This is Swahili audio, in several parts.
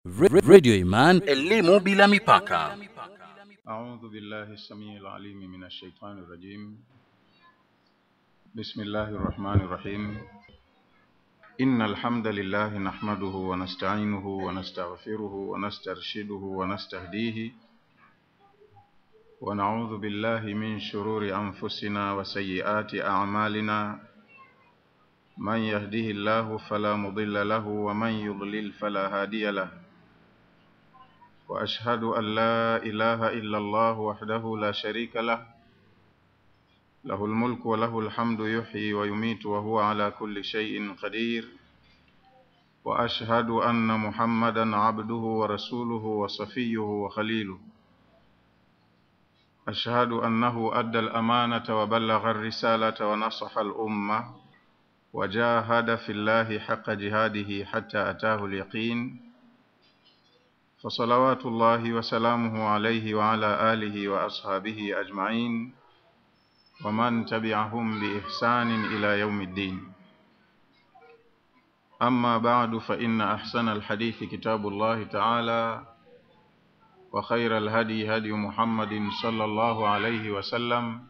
Radio Iman, elimu bila mipaka. أعوذ بالله السميع العليم من الشيطان الرجيم بسم الله الرحمن الرحيم إن الحمد لله نحمده ونستعينه ونستغفره ونسترشده ونستهديه ونعوذ بالله من شرور أنفسنا وسيئات أعمالنا من يهده الله فلا مضل له ومن يضلل فلا هادي له واشهد ان لا اله الا الله وحده لا شريك له له الملك وله الحمد يحيي ويميت وهو على كل شيء قدير واشهد ان محمدا عبده ورسوله وصفيه وخليله اشهد انه ادى الامانه وبلغ الرساله ونصح الامه وجاهد في الله حق جهاده حتى اتاه اليقين فصلوات الله وسلامه عليه وعلى آله وأصحابه أجمعين ومن تبعهم بإحسان إلى يوم الدين أما بعد فإن أحسن الحديث كتاب الله تعالى وخير الهدي هدي محمد صلى الله عليه وسلم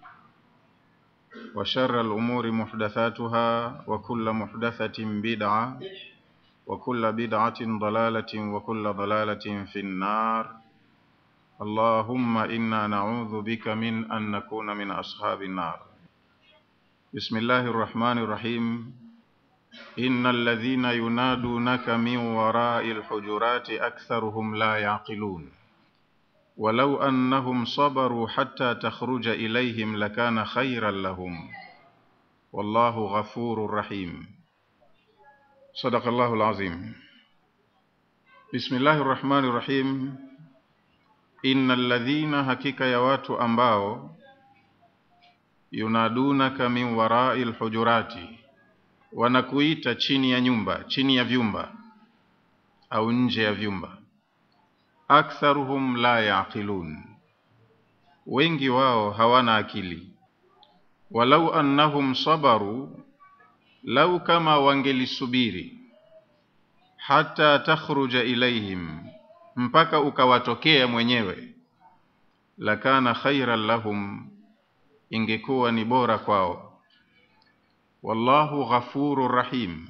وشر الأمور محدثاتها وكل محدثة بدعة وكل بدعة ضلالة وكل ضلالة في النار اللهم إنا نعوذ بك من أن نكون من أصحاب النار بسم الله الرحمن الرحيم إن الذين ينادونك من وراء الحجرات أكثرهم لا يعقلون ولو أنهم صبروا حتى تخرج إليهم لكان خيرا لهم والله غفور رحيم صدق الله العظيم بسم الله الرحمن الرحيم إن الذين hakika ya watu ambao yunadunaka min warai lhujurati wanakuita chini ya nyumba chini ya vyumba au nje ya vyumba aktharuhum la yaqilun wengi wao hawana akili walau annahum sabaru lau kama wangelisubiri hata takhruja ilaihim mpaka ukawatokea mwenyewe lakana khairan lahum ingekuwa ni bora kwao wallahu ghafuru rahim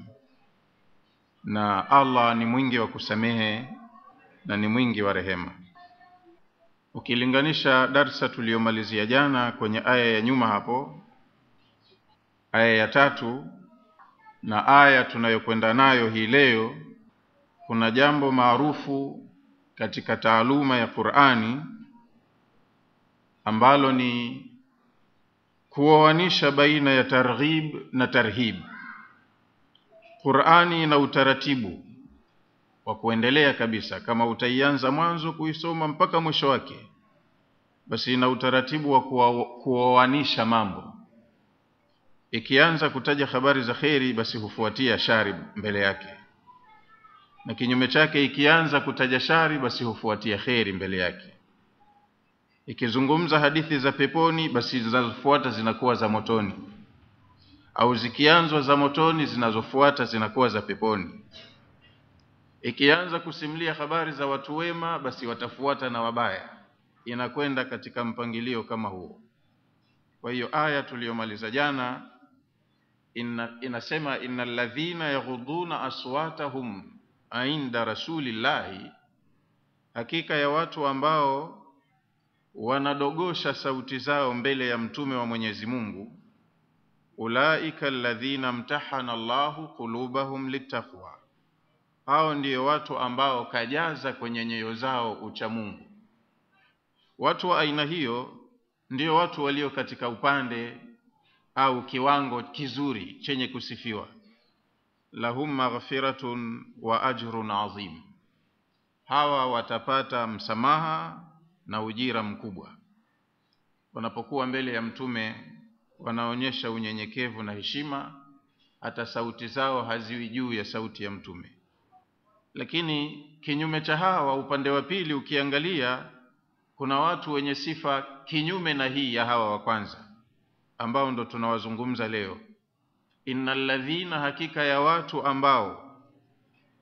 na allah ni mwingi wa kusamehe na ni mwingi wa rehema ukilinganisha darsa tuliyomalizia jana kwenye aya ya nyuma hapo aya ya tatu na aya tunayokwenda nayo hii leo kuna jambo maarufu katika taaluma ya Qur'ani ambalo ni kuoanisha baina ya targhib na tarhib. Qur'ani ina utaratibu wa kuendelea kabisa, kama utaianza mwanzo kuisoma mpaka mwisho wake, basi ina utaratibu wa kuoanisha mambo ikianza kutaja habari za kheri basi hufuatia shari mbele yake na kinyume chake ikianza kutaja shari basi hufuatia kheri mbele yake ikizungumza hadithi za peponi basi zinazofuata zinakuwa za motoni au zikianzwa za motoni zinazofuata zinakuwa za peponi ikianza kusimulia habari za watu wema basi watafuata na wabaya inakwenda katika mpangilio kama huo kwa hiyo aya tuliyomaliza jana inna, inasema innal ladhina yaghuduna aswatahum inda rasulillahi, hakika ya watu ambao wanadogosha sauti zao mbele ya mtume wa Mwenyezi Mungu, ulaika alladhina mtahana Allahu qulubahum littaqwa, hao ndiyo watu ambao kajaza kwenye nyoyo zao ucha Mungu. Watu wa aina hiyo ndio watu walio katika upande au kiwango kizuri chenye kusifiwa lahum maghfiratun wa ajrun azim hawa watapata msamaha na ujira mkubwa wanapokuwa mbele ya mtume wanaonyesha unyenyekevu na heshima hata sauti zao haziwi juu ya sauti ya mtume lakini kinyume cha hawa upande wa pili ukiangalia kuna watu wenye sifa kinyume na hii ya hawa wa kwanza ambao ndo tunawazungumza leo innal ladhina hakika ya watu ambao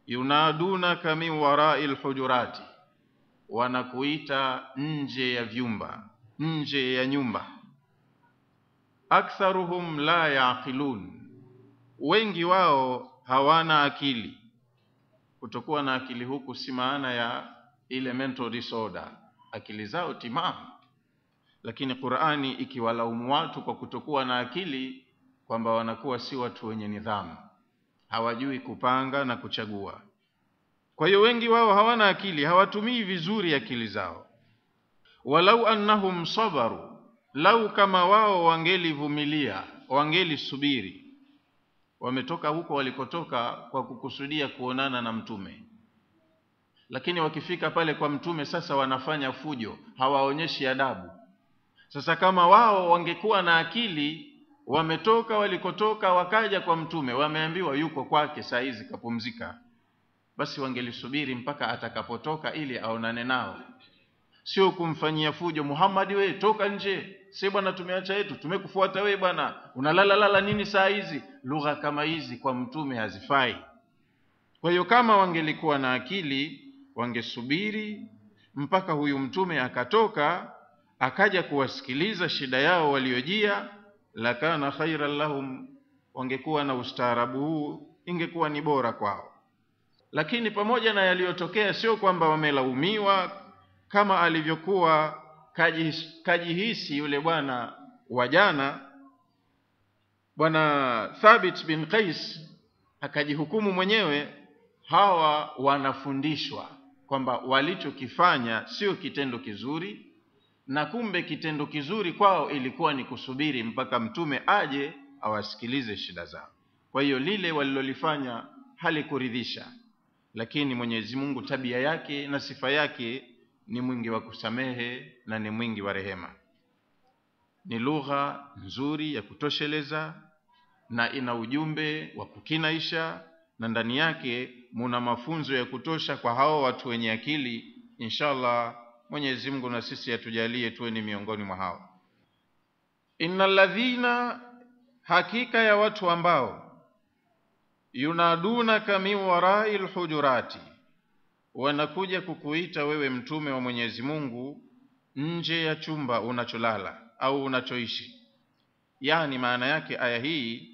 yunadunaka min warai lhujurati, wanakuita nje ya vyumba, nje ya nyumba. Aktharuhum la yaqilun, wengi wao hawana akili. Kutokuwa na akili huku si maana ya ile mental disorder, akili zao timamu, lakini Qur'ani ikiwalaumu watu kwa kutokuwa na akili kwamba wanakuwa si watu wenye nidhamu, hawajui kupanga na kuchagua. Kwa hiyo wengi wao hawana akili, hawatumii vizuri akili zao. Walau annahum sabaru, lau kama wao wangelivumilia, wangelisubiri. Wametoka huko walikotoka kwa kukusudia kuonana na Mtume, lakini wakifika pale kwa Mtume sasa wanafanya fujo, hawaonyeshi adabu. Sasa kama wao wangekuwa na akili wametoka walikotoka wakaja kwa mtume wameambiwa yuko kwake saa hizi kapumzika basi wangelisubiri mpaka atakapotoka ili aonane nao sio kumfanyia fujo Muhammad we toka nje si bwana tumeacha yetu tumekufuata we bwana unalala lala nini saa hizi lugha kama hizi kwa mtume hazifai kwa hiyo kama wangelikuwa na akili wangesubiri mpaka huyu mtume akatoka akaja kuwasikiliza shida yao waliojia lakana khairan lahum wangekuwa na ustaarabu huu ingekuwa ni bora kwao lakini pamoja na yaliyotokea sio kwamba wamelaumiwa kama alivyokuwa kajihisi, kajihisi yule bwana wa jana bwana Thabit bin Qais akajihukumu mwenyewe hawa wanafundishwa kwamba walichokifanya sio kitendo kizuri na kumbe kitendo kizuri kwao ilikuwa ni kusubiri mpaka mtume aje awasikilize shida zao kwa hiyo lile walilolifanya halikuridhisha lakini Mwenyezi Mungu tabia yake na sifa yake ni mwingi wa kusamehe na ni mwingi wa rehema ni lugha nzuri ya kutosheleza na ina ujumbe wa kukinaisha na ndani yake muna mafunzo ya kutosha kwa hao watu wenye akili inshallah Mwenyezi Mungu na sisi atujalie tuwe ni miongoni mwa hao innal ladhina hakika ya watu ambao yunadunaka min warai lhujurati wanakuja kukuita wewe mtume wa Mwenyezi Mungu nje ya chumba unacholala au unachoishi yani maana yake aya hii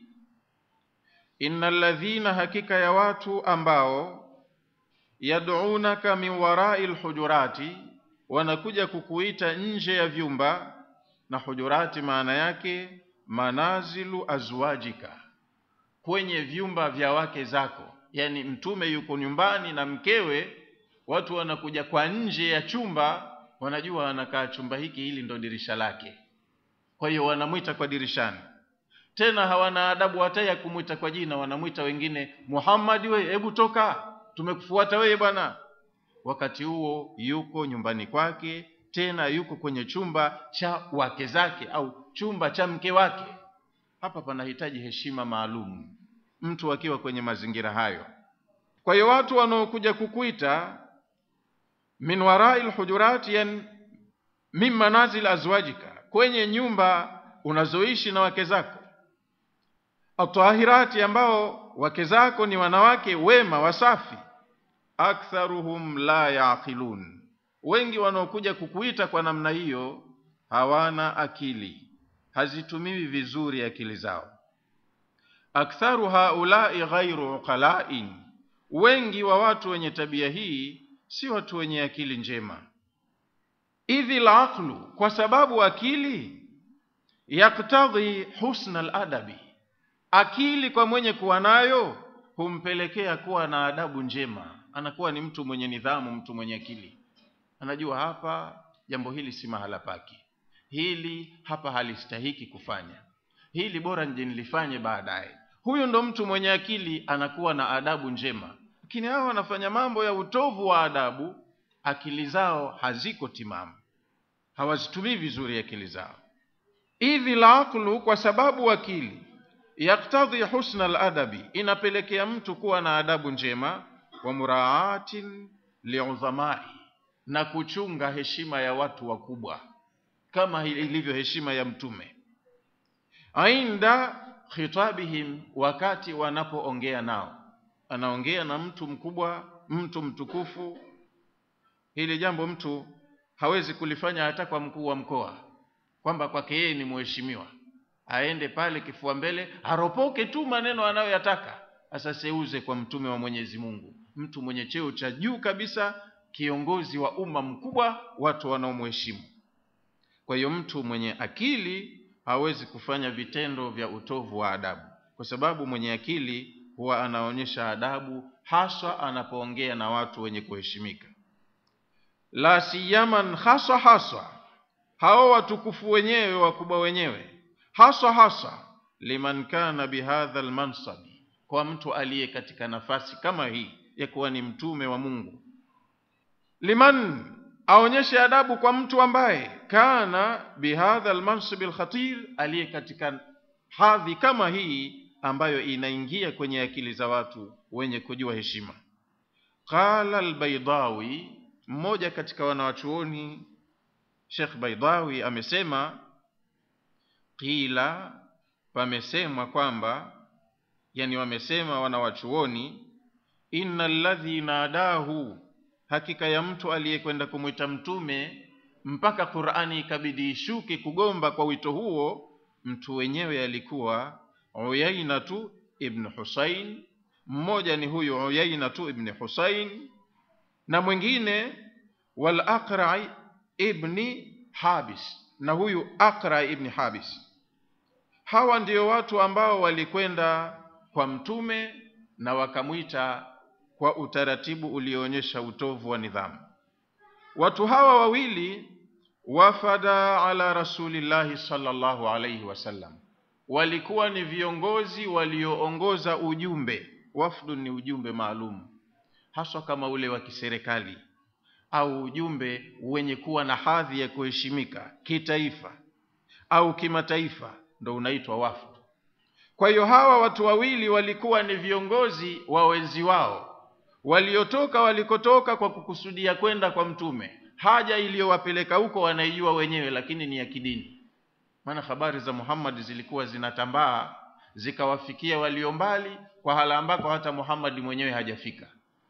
innal ladhina hakika ya watu ambao yad'unaka min warai lhujurati wanakuja kukuita nje ya vyumba na hujurati maana yake manazilu azwajika kwenye vyumba vya wake zako yani mtume yuko nyumbani na mkewe watu wanakuja kwa nje ya chumba wanajua anakaa chumba hiki hili ndo dirisha lake kwa hiyo wanamwita kwa dirishani tena hawana adabu hata ya kumwita kwa jina wanamwita wengine Muhammad we hebu toka tumekufuata wewe bwana wakati huo yuko nyumbani kwake tena yuko kwenye chumba cha wake zake au chumba cha mke wake hapa panahitaji heshima maalum mtu akiwa kwenye mazingira hayo kwa hiyo watu wanaokuja kukuita min warai lhujurati yan min manazil azwajika kwenye nyumba unazoishi na wake zako atahirati ambao wake zako ni wanawake wema wasafi aktharuhum la yaqilun wengi wanaokuja kukuita kwa namna hiyo hawana akili hazitumiwi vizuri akili zao aktharu haulai ghairu uqalain wengi wa watu wenye tabia hii si watu wenye akili njema idhi laqlu kwa sababu akili yaktadhi husna aladabi akili kwa mwenye kuwa nayo humpelekea kuwa na adabu njema anakuwa ni mtu mwenye nidhamu mtu mwenye akili anajua hapa jambo hili si mahala pake hili hapa halistahiki kufanya hili bora nje nilifanye baadaye huyu ndo mtu mwenye akili anakuwa na adabu njema lakini hao wanafanya mambo ya utovu wa adabu akili zao haziko timamu hawazitumii vizuri akili zao idhi laqlu kwa sababu akili yaktadhi husna aladabi inapelekea mtu kuwa na adabu njema wa muraatin liudhamai na kuchunga heshima ya watu wakubwa kama ilivyo heshima ya mtume ainda khitabihim wakati wanapoongea nao anaongea na mtu mkubwa mtu mtukufu hili jambo mtu hawezi kulifanya hata kwa mkuu wa mkoa kwamba kwake yeye ni mheshimiwa aende pale kifua mbele aropoke tu maneno anayoyataka asaseuze kwa mtume wa mwenyezi mungu mtu mwenye cheo cha juu kabisa kiongozi wa umma mkubwa watu wanaomheshimu kwa hiyo mtu mwenye akili hawezi kufanya vitendo vya utovu wa adabu kwa sababu mwenye akili huwa anaonyesha adabu haswa anapoongea na watu wenye kuheshimika la siyaman haswa haswa hao watukufu wenyewe wakubwa wenyewe haswa haswa liman kana bihadha lmansabi kwa mtu aliye katika nafasi kama hii ya kuwa ni mtume wa mungu liman aonyeshe adabu kwa mtu ambaye kana bihadha lmansibi lkhatir aliye katika hadhi kama hii ambayo inaingia kwenye akili za watu wenye kujua heshima qala albaidawi mmoja katika wanawachuoni shekh baidawi amesema qila pamesemwa kwamba yani wamesema wanawachuoni inna alladhi nadahu hakika ya mtu aliyekwenda kumwita mtume mpaka qurani ikabidi ishuke kugomba kwa wito huo mtu wenyewe alikuwa uyainatu ibn husain mmoja ni huyu uyainatu ibn husain na mwingine wal aqra ibni habis na huyu aqra ibni habis hawa ndio watu ambao walikwenda kwa mtume na wakamwita kwa utaratibu ulioonyesha utovu wa nidhamu watu hawa wawili wafada ala rasulillahi sallallahu alaihi wasallam walikuwa ni viongozi walioongoza ujumbe wafdu ni ujumbe maalum haswa kama ule wa kiserikali au ujumbe wenye kuwa na hadhi ya kuheshimika kitaifa au kimataifa ndo unaitwa wafdu kwa hiyo hawa watu wawili walikuwa ni viongozi wa wenzi wao waliotoka walikotoka kwa kukusudia kwenda kwa mtume haja iliyowapeleka huko wanaijua wenyewe lakini ni ya kidini maana habari za muhammad zilikuwa zinatambaa zikawafikia walio mbali kwa hala ambako hata muhammadi mwenyewe hajafika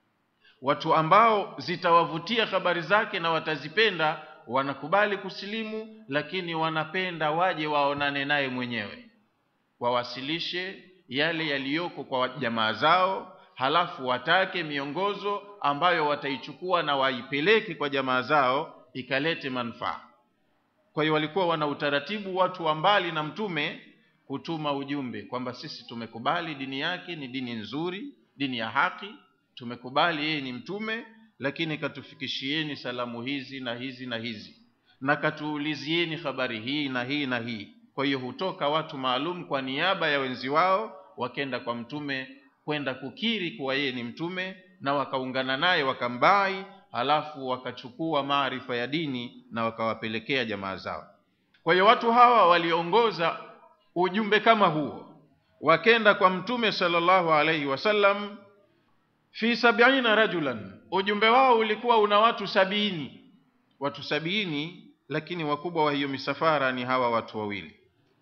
watu ambao zitawavutia habari zake na watazipenda wanakubali kusilimu lakini wanapenda waje waonane naye mwenyewe wawasilishe yale yaliyoko kwa jamaa zao halafu watake miongozo ambayo wataichukua na waipeleke kwa jamaa zao ikalete manufaa kwa hiyo walikuwa wana utaratibu watu wa mbali na mtume kutuma ujumbe kwamba sisi tumekubali dini yake ni dini nzuri dini ya haki tumekubali yeye ni mtume lakini katufikishieni salamu hizi na hizi na hizi na katuulizieni habari hii na hii na hii kwa hiyo hutoka watu maalum kwa niaba ya wenzi wao wakenda kwa mtume kwenda kukiri kuwa yeye ni mtume na wakaungana naye wakambai halafu wakachukua maarifa ya dini na wakawapelekea jamaa zao kwa hiyo watu hawa waliongoza ujumbe kama huo wakenda kwa mtume sallallahu alaihi wasallam fi sabiina rajulan ujumbe wao ulikuwa una watu sabini watu sabini lakini wakubwa wa hiyo misafara ni hawa watu wawili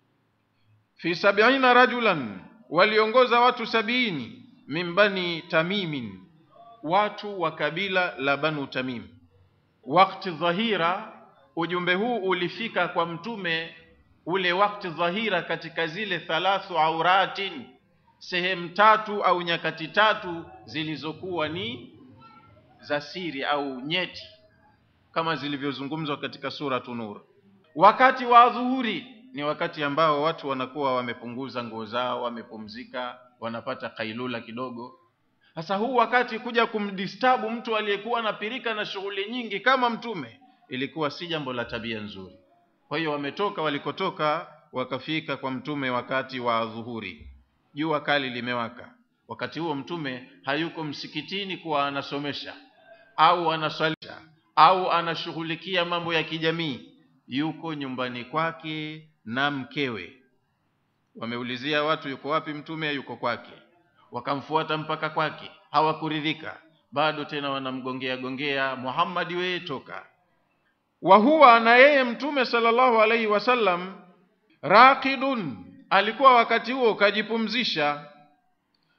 fi sabiina rajulan waliongoza watu sabini min bani tamimin watu wa kabila la banu tamim wakti dhahira ujumbe huu ulifika kwa mtume ule wakti dhahira katika zile thalathu auratin sehemu tatu au nyakati tatu zilizokuwa ni za siri au nyeti kama zilivyozungumzwa katika suratu nur wakati wa dhuhuri ni wakati ambao watu wanakuwa wamepunguza nguo zao wamepumzika wanapata kailula kidogo sasa huu wakati kuja kumdistabu mtu aliyekuwa anapirika na shughuli nyingi kama mtume ilikuwa si jambo la tabia nzuri kwa hiyo wametoka walikotoka wakafika kwa mtume wakati wa dhuhuri jua kali limewaka wakati huo mtume hayuko msikitini kuwa anasomesha au anaswalisha au anashughulikia mambo ya kijamii yuko nyumbani kwake na mkewe wameulizia watu yuko wapi mtume yuko kwake wakamfuata mpaka kwake hawakuridhika bado tena wanamgongea gongea muhammadi weye toka wa huwa na yeye mtume sallallahu alaihi wasallam raqidun alikuwa wakati huo kajipumzisha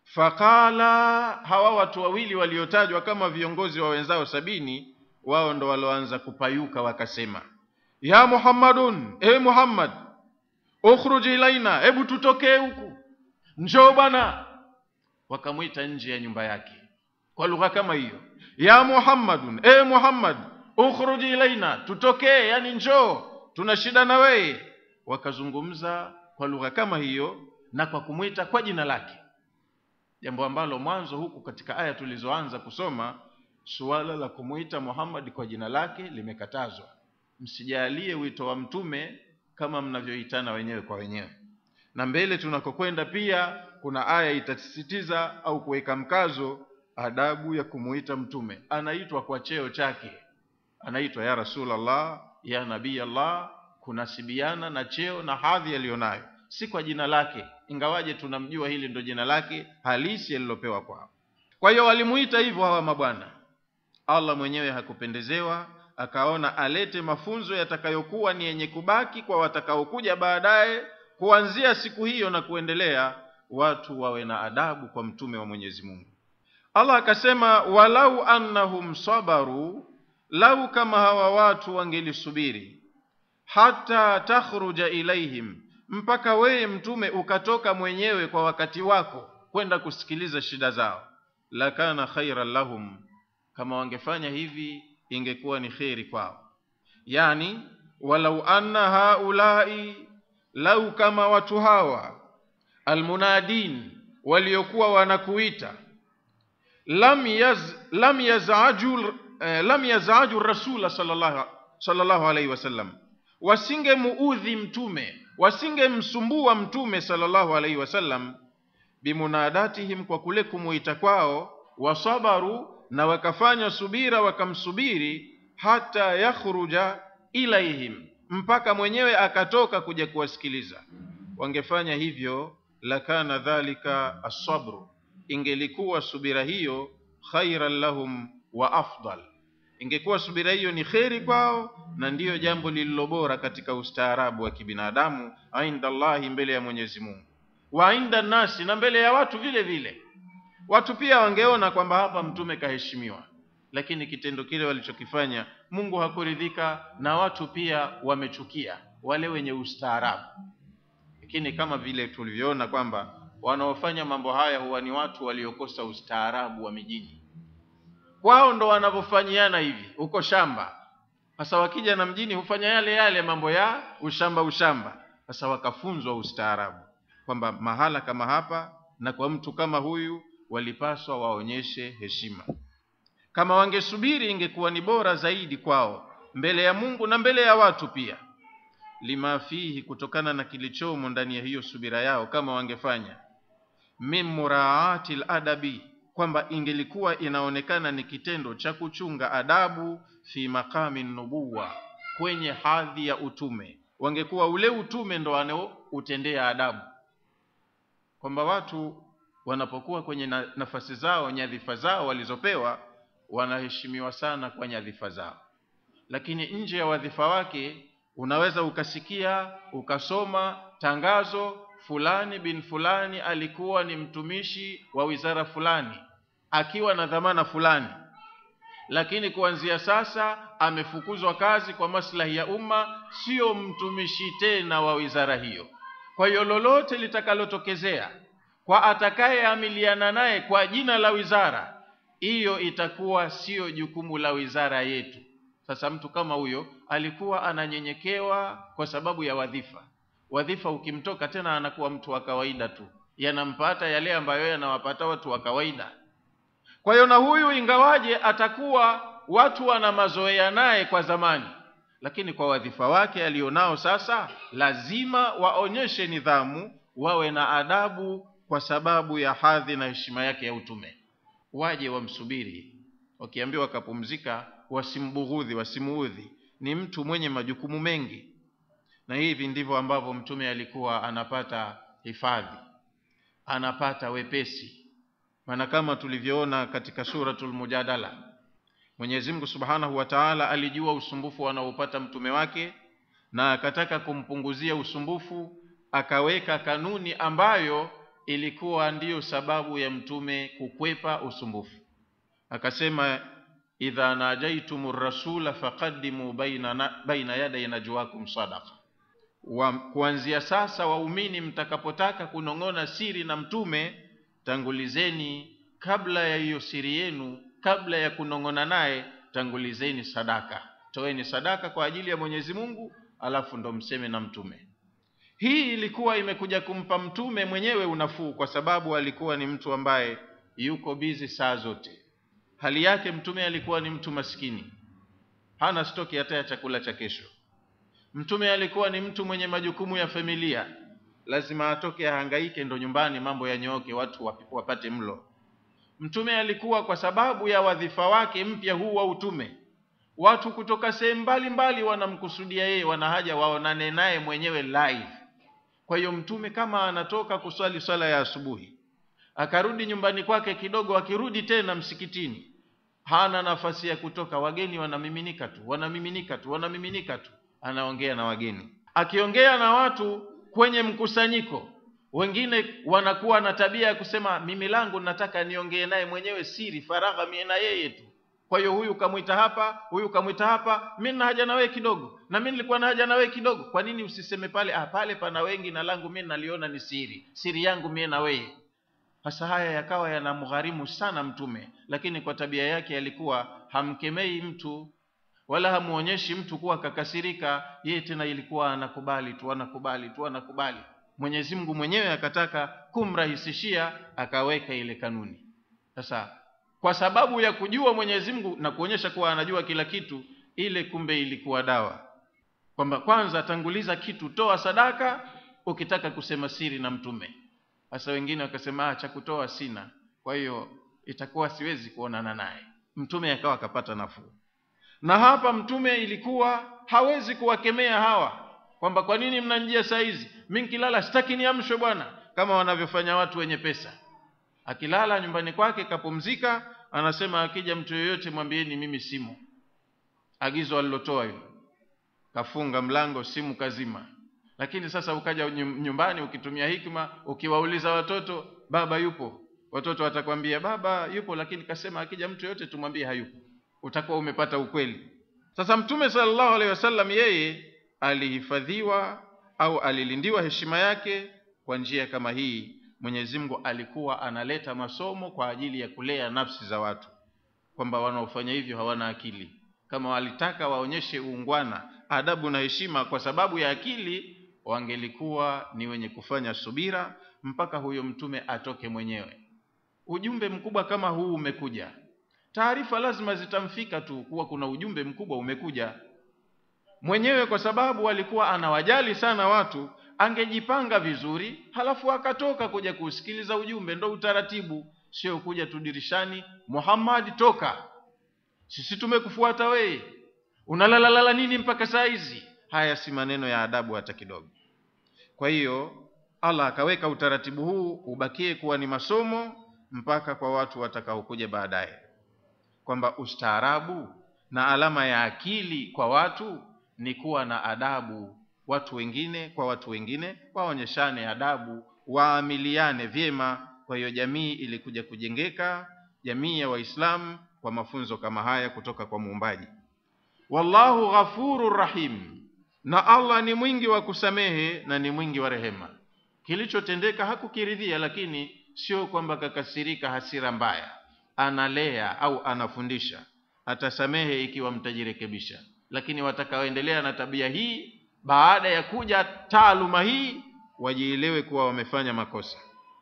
faqala hawa watu wawili waliotajwa kama viongozi wa wenzao sabini wao ndo walioanza kupayuka wakasema ya muhammadun e muhammad ukhruj ilaina hebu tutokee huku njoo bwana wakamwita nje ya nyumba yake kwa lugha kama hiyo ya muhammadun e muhammad ukhruj ilaina tutokee yani njoo tuna shida na wewe wakazungumza kwa lugha kama hiyo na kwa kumwita kwa jina lake jambo ambalo mwanzo huku katika aya tulizoanza kusoma suala la kumwita Muhammad kwa jina lake limekatazwa msijalie wito wa mtume kama mnavyoitana wenyewe kwa wenyewe na mbele tunakokwenda pia kuna aya itasisitiza au kuweka mkazo adabu ya kumuita mtume anaitwa kwa cheo chake anaitwa ya rasulallah ya nabii allah kunasibiana na cheo na hadhi aliyonayo si kwa jina lake ingawaje tunamjua hili ndo jina lake halisi alilopewa kwao kwa hiyo walimuita hivyo hawa mabwana allah mwenyewe hakupendezewa akaona alete mafunzo yatakayokuwa ni yenye kubaki kwa watakaokuja baadaye kuanzia siku hiyo na kuendelea watu wawe na adabu kwa mtume wa mwenyezi mungu allah akasema walau annahum sabaru lau kama hawa watu wangelisubiri hata takhruja ilaihim mpaka wewe mtume ukatoka mwenyewe kwa wakati wako kwenda kusikiliza shida zao lakana khairan lahum kama wangefanya hivi ingekuwa ni kheri kwao yani walau anna haulai lau kama watu hawa almunadin waliokuwa wanakuita lam yaz lam yazaju eh, lam yazaju rasula sallallahu sallallahu alaihi wasallam wasingemuudhi mtume wasingemsumbua mtume sallallahu alaihi wasallam bimunadatihim kwa kule kumuita kwao wasabaru na wakafanya subira wakamsubiri hata yakhruja ilaihim mpaka mwenyewe akatoka kuja kuwasikiliza wangefanya hivyo lakana dhalika assabru ingelikuwa subira hiyo khairan lahum wa afdal ingekuwa subira hiyo ni kheri kwao na ndiyo jambo lililo bora katika ustaarabu wa kibinadamu inda Allahi mbele ya Mwenyezi Mungu wa inda nasi na mbele ya watu vile vile watu pia wangeona kwamba hapa mtume kaheshimiwa lakini kitendo kile walichokifanya Mungu hakuridhika na watu pia wamechukia wale wenye ustaarabu lakini kama vile tulivyoona kwamba wanaofanya mambo haya huwa ni watu waliokosa ustaarabu wa mijini kwao ndo wanavyofanyiana hivi huko shamba sasa wakija na mjini hufanya yale yale mambo ya ushamba ushamba sasa wakafunzwa ustaarabu kwamba mahala kama hapa na kwa mtu kama huyu walipaswa waonyeshe heshima kama wangesubiri ingekuwa ni bora zaidi kwao mbele ya Mungu na mbele ya watu pia lima fihi kutokana na kilichomo ndani ya hiyo subira yao kama wangefanya min muraati ladabi kwamba ingelikuwa inaonekana ni kitendo cha kuchunga adabu fi maqami nubuwa kwenye hadhi ya utume wangekuwa ule utume ndo wanaoutendea adabu kwamba watu wanapokuwa kwenye na, nafasi zao nyadhifa zao walizopewa wanaheshimiwa sana kwa nyadhifa zao lakini nje ya wadhifa wake unaweza ukasikia ukasoma tangazo fulani bin fulani alikuwa ni mtumishi wa wizara fulani akiwa na dhamana fulani lakini kuanzia sasa amefukuzwa kazi kwa maslahi ya umma sio mtumishi tena wa wizara hiyo kwa hiyo lolote litakalotokezea kwa atakayeamiliana naye kwa jina la wizara hiyo itakuwa siyo jukumu la wizara yetu sasa mtu kama huyo alikuwa ananyenyekewa kwa sababu ya wadhifa wadhifa ukimtoka tena anakuwa mtu wa kawaida tu yanampata yale ambayo yanawapata watu wa kawaida kwa hiyo na huyu ingawaje atakuwa watu wana mazoea naye kwa zamani lakini kwa wadhifa wake alionao sasa lazima waonyeshe nidhamu wawe na adabu kwa sababu ya hadhi na heshima yake ya utume waje wamsubiri wakiambiwa wakapumzika wasimbughudhi wasimuudhi ni mtu mwenye majukumu mengi na hivi ndivyo ambavyo mtume alikuwa anapata hifadhi anapata wepesi maana kama tulivyoona katika suratul mujadala Mwenyezi Mungu Subhanahu wa Ta'ala alijua usumbufu anaopata mtume wake na akataka kumpunguzia usumbufu akaweka kanuni ambayo ilikuwa ndiyo sababu ya mtume kukwepa usumbufu akasema idha najaitum rasula faqaddimu baina, na, baina yaday najwakum sadaqa wa, kuanzia sasa waumini mtakapotaka kunong'ona siri na mtume tangulizeni kabla ya hiyo siri yenu kabla ya kunong'ona naye tangulizeni sadaka toeni sadaka kwa ajili ya mwenyezi mungu alafu ndo mseme na mtume hii ilikuwa imekuja kumpa mtume mwenyewe unafuu kwa sababu alikuwa ni mtu ambaye yuko bizi saa zote hali yake mtume alikuwa ni mtu maskini hana stoki hata ya chakula cha kesho mtume alikuwa ni mtu mwenye majukumu ya familia lazima atoke ahangaike ndo nyumbani mambo yanyooke watu wapate mlo mtume alikuwa kwa sababu ya wadhifa wake mpya huu wa utume watu kutoka sehemu mbalimbali wanamkusudia yeye wana haja waonane naye mwenyewe live kwa hiyo mtume kama anatoka kuswali swala ya asubuhi akarudi nyumbani kwake kidogo akirudi tena msikitini hana nafasi ya kutoka wageni wanamiminika tu wanamiminika tu wanamiminika tu anaongea na wageni akiongea na watu kwenye mkusanyiko wengine wanakuwa na tabia ya kusema mimi langu nataka niongee naye mwenyewe siri faragha mie na yeye tu kwa hiyo huyu kamwita hapa huyu kamwita hapa mi na haja na wewe kidogo na mi nilikuwa na haja na wewe kidogo kwa nini usiseme pale ah, pale pana wengi na langu mi naliona ni siri siri yangu mie na wewe hasa haya yakawa yanamgharimu sana mtume lakini kwa tabia yake alikuwa hamkemei mtu wala hamuonyeshi mtu kuwa kakasirika yeye tena ilikuwa anakubali tu anakubali tu anakubali mwenyezi mungu mwenyewe akataka kumrahisishia akaweka ile kanuni sasa kwa sababu ya kujua mwenyezi mungu na kuonyesha kuwa anajua kila kitu ile kumbe ilikuwa dawa kwamba kwanza tanguliza kitu toa sadaka ukitaka kusema siri na mtume sasa wengine wakasema ah, cha kutoa sina kwa hiyo itakuwa siwezi kuonana naye mtume akawa akapata nafuu na hapa mtume ilikuwa hawezi kuwakemea hawa kwamba kwa nini mnanjia saa hizi mi nkilala sitaki niamshwe bwana kama wanavyofanya watu wenye pesa akilala nyumbani kwake kapumzika anasema akija mtu yoyote mwambieni mimi simu agizo alilotoa hilo kafunga mlango simu kazima lakini sasa ukaja nyumbani ukitumia hikma ukiwauliza watoto baba yupo watoto watakwambia baba yupo lakini kasema akija mtu yoyote tumwambie hayupo utakuwa umepata ukweli sasa mtume sallallahu alaihi wasallam yeye alihifadhiwa au alilindiwa heshima yake kwa njia kama hii mwenyezi mungu alikuwa analeta masomo kwa ajili ya kulea nafsi za watu kwamba wanaofanya hivyo hawana akili kama walitaka waonyeshe uungwana adabu na heshima kwa sababu ya akili wangelikuwa ni wenye kufanya subira mpaka huyo mtume atoke mwenyewe ujumbe mkubwa kama huu umekuja taarifa lazima zitamfika tu kuwa kuna ujumbe mkubwa umekuja mwenyewe kwa sababu alikuwa anawajali sana watu angejipanga vizuri halafu akatoka kuja kusikiliza ujumbe ndo utaratibu sio kuja tu dirishani muhammad toka sisi tumekufuata wewe unalalalala nini mpaka saa hizi haya si maneno ya adabu hata kidogo kwa hiyo allah akaweka utaratibu huu ubakie kuwa ni masomo mpaka kwa watu watakaokuja baadaye kwamba ustaarabu na alama ya akili kwa watu ni kuwa na adabu watu wengine kwa watu wengine waonyeshane adabu waamiliane vyema kwa hiyo jamii ilikuja kujengeka jamii ya waislamu kwa mafunzo kama haya kutoka kwa muumbaji wallahu ghafuru rahim na allah ni mwingi wa kusamehe na ni mwingi wa rehema kilichotendeka hakukiridhia lakini sio kwamba kakasirika hasira mbaya analea au anafundisha atasamehe ikiwa mtajirekebisha lakini watakaoendelea na tabia hii baada ya kuja taaluma hii wajielewe kuwa wamefanya makosa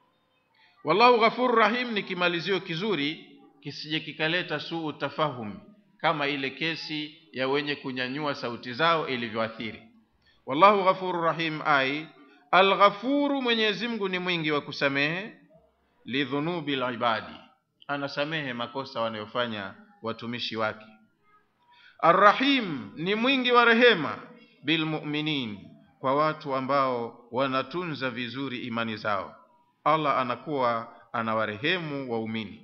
wallahu ghafuru rahim ni kimalizio kizuri kisije kikaleta suu tafahum kama ile kesi ya wenye kunyanyua sauti zao ilivyoathiri wallahu ghafuru rahim ai alghafuru mwenyezi mungu ni mwingi wa kusamehe lidhunubi libadi anasamehe makosa wanayofanya watumishi wake arrahim ni mwingi wa rehema bilmuminin kwa watu ambao wanatunza vizuri imani zao allah anakuwa anawarehemu waumini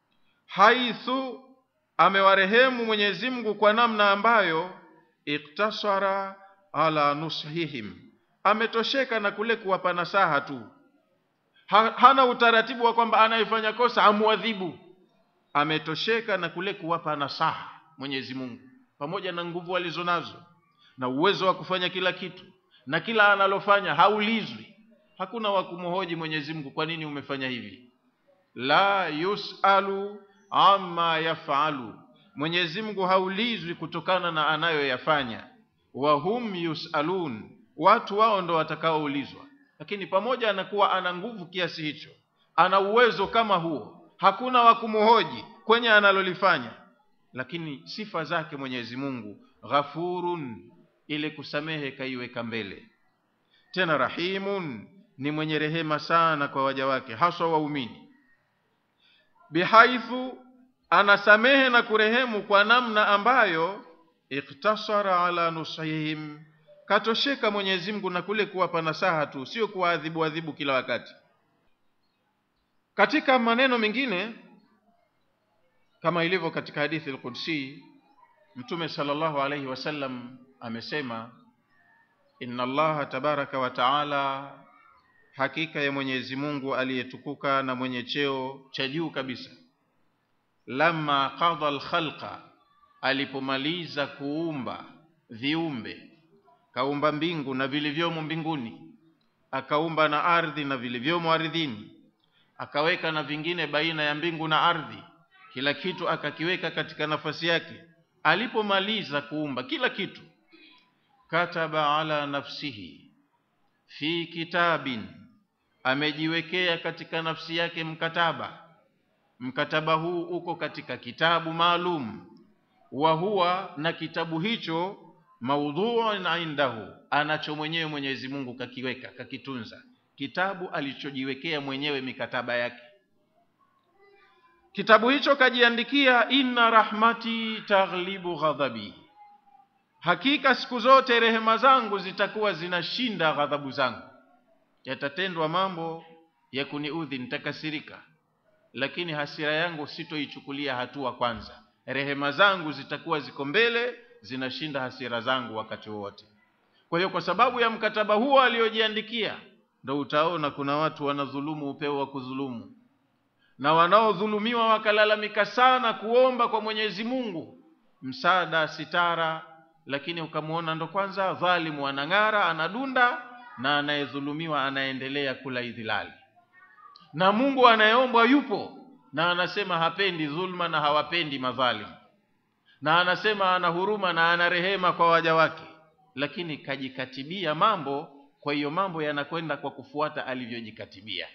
haithu amewarehemu mwenyezi mungu kwa namna ambayo iktasara ala nushihim ametosheka na kule kuwapa nasaha tu ha, hana utaratibu wa kwamba anayefanya kosa amwadhibu ametosheka na kule kuwapa nasaha mwenyezi mungu pamoja na nguvu alizonazo na uwezo wa kufanya kila kitu na kila analofanya haulizwi hakuna wa kumhoji mwenyezi mungu kwa nini umefanya hivi la yusalu amma yafalu mwenyezi mungu haulizwi kutokana na anayoyafanya wa hum yusalun watu wao ndo watakaoulizwa lakini pamoja na kuwa ana nguvu kiasi hicho ana uwezo kama huo hakuna wa kumhoji kwenye analolifanya lakini sifa zake mwenyezi mungu ghafurun ile kusamehe kaiweka mbele tena rahimun ni mwenye rehema sana kwa waja wake haswa waumini bihaithu anasamehe na kurehemu kwa namna ambayo iktasara ala nusihim katosheka mwenyezi mungu na kule kuwapa nasaha tu sio kuwaadhibu adhibu kila wakati katika maneno mengine kama ilivyo katika hadithi al-Qudsi Mtume sallallahu alayhi wasallam amesema inna Allaha tabaraka wa taala hakika ya Mwenyezi Mungu aliyetukuka na mwenye cheo cha juu kabisa lamma qada al-khalqa alipomaliza kuumba viumbe kaumba mbingu na vilivyomo mbinguni akaumba na ardhi na vilivyomo ardhini akaweka na vingine baina ya mbingu na ardhi kila kitu akakiweka katika nafasi yake alipomaliza kuumba kila kitu kataba ala nafsihi fi kitabin amejiwekea katika nafsi yake mkataba mkataba huu uko katika kitabu maalum wa huwa na kitabu hicho maudhuun indahu anacho mwenyewe Mwenyezi Mungu kakiweka kakitunza kitabu alichojiwekea mwenyewe mikataba yake kitabu hicho kajiandikia inna rahmati taghlibu ghadhabi hakika siku zote rehema zangu zitakuwa zinashinda ghadhabu zangu yatatendwa mambo ya kuniudhi nitakasirika lakini hasira yangu sitoichukulia hatua kwanza rehema zangu zitakuwa ziko mbele zinashinda hasira zangu wakati wote kwa hiyo kwa sababu ya mkataba huo aliojiandikia ndo utaona kuna watu wanadhulumu upeo wa kudhulumu na wanaodhulumiwa wakalalamika sana kuomba kwa Mwenyezi Mungu msaada sitara lakini ukamwona ndo kwanza dhalimu anang'ara anadunda na anayedhulumiwa anaendelea kula idhilali na Mungu anayeombwa yupo na anasema hapendi dhulma na hawapendi madhalimu na anasema ana huruma na ana rehema kwa waja wake lakini kajikatibia mambo kwa hiyo mambo yanakwenda kwa kufuata alivyojikatibia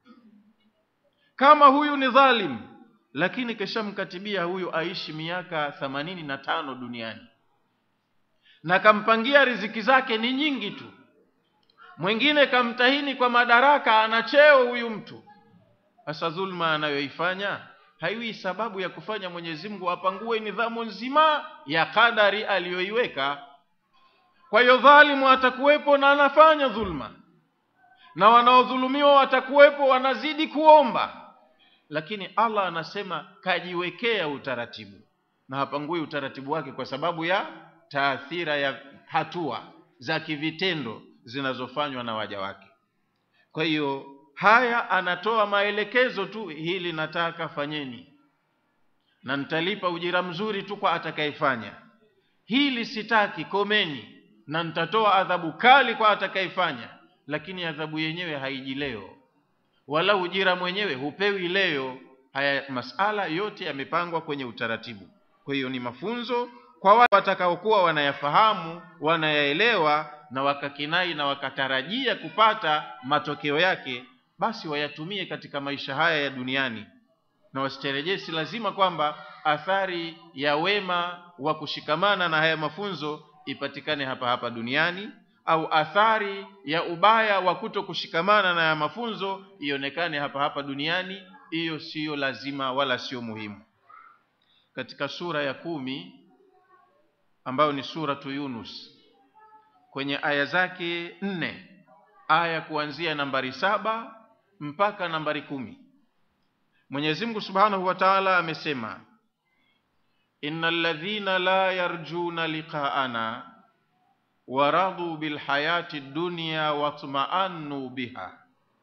kama huyu ni dhalim lakini keshamkatibia huyu aishi miaka themanini na tano duniani na kampangia riziki zake ni nyingi tu mwingine kamtahini kwa madaraka ana cheo huyu mtu sasa dhulma anayoifanya haiwi sababu ya kufanya Mwenyezi Mungu apangue nidhamu nzima ya kadari aliyoiweka kwa hiyo dhalimu atakuwepo na anafanya dhulma na wanaodhulumiwa watakuwepo wanazidi kuomba lakini Allah anasema kajiwekea utaratibu na hapangui utaratibu wake kwa sababu ya taathira ya hatua za kivitendo zinazofanywa na waja wake kwa hiyo haya anatoa maelekezo tu hili nataka fanyeni na nitalipa ujira mzuri tu kwa atakayefanya hili sitaki komeni na nitatoa adhabu kali kwa atakayefanya lakini adhabu yenyewe haiji leo wala ujira mwenyewe hupewi leo haya masala yote yamepangwa kwenye utaratibu kwa hiyo ni mafunzo kwa wale watakaokuwa wanayafahamu wanayaelewa na wakakinai na wakatarajia kupata matokeo yake basi wayatumie katika maisha haya ya duniani na wasitarejee si lazima kwamba athari ya wema wa kushikamana na haya mafunzo ipatikane hapa hapa duniani au athari ya ubaya wa kuto kushikamana na haya mafunzo ionekane hapa hapa duniani hiyo siyo lazima wala sio muhimu katika sura ya kumi ambayo ni suratu Yunus kwenye aya zake nne aya kuanzia nambari saba mpaka nambari kumi Mwenyezi Mungu Subhanahu wa Ta'ala amesema innal ladhina la yarjuna liqa'ana waradu bilhayati dunya watma'annu biha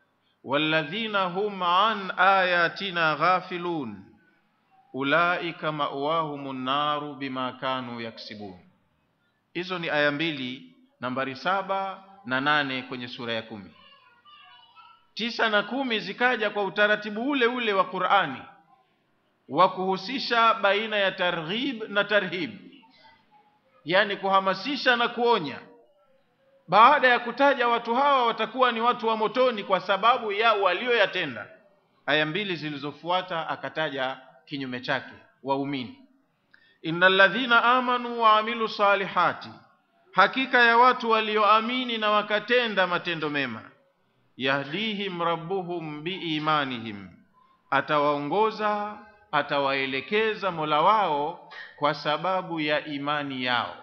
walladhina hum an ayatina ghafilun ulaika ma'wahum naru bima kanu yaksibun. Hizo ni aya mbili, nambari saba na nane kwenye sura ya kumi. Tisa na kumi zikaja kwa utaratibu ule ule wa Qur'ani wa kuhusisha baina ya targhib na tarhib, yani kuhamasisha na kuonya. Baada ya kutaja watu hawa watakuwa ni watu wa motoni kwa sababu ya walioyatenda, aya mbili zilizofuata akataja kinyume chake, waumini. innal ladhina amanu wa amilu salihati, hakika ya watu walioamini na wakatenda matendo mema. Yahdihim rabbuhum biimanihim, atawaongoza atawaelekeza Mola wao kwa sababu ya imani yao.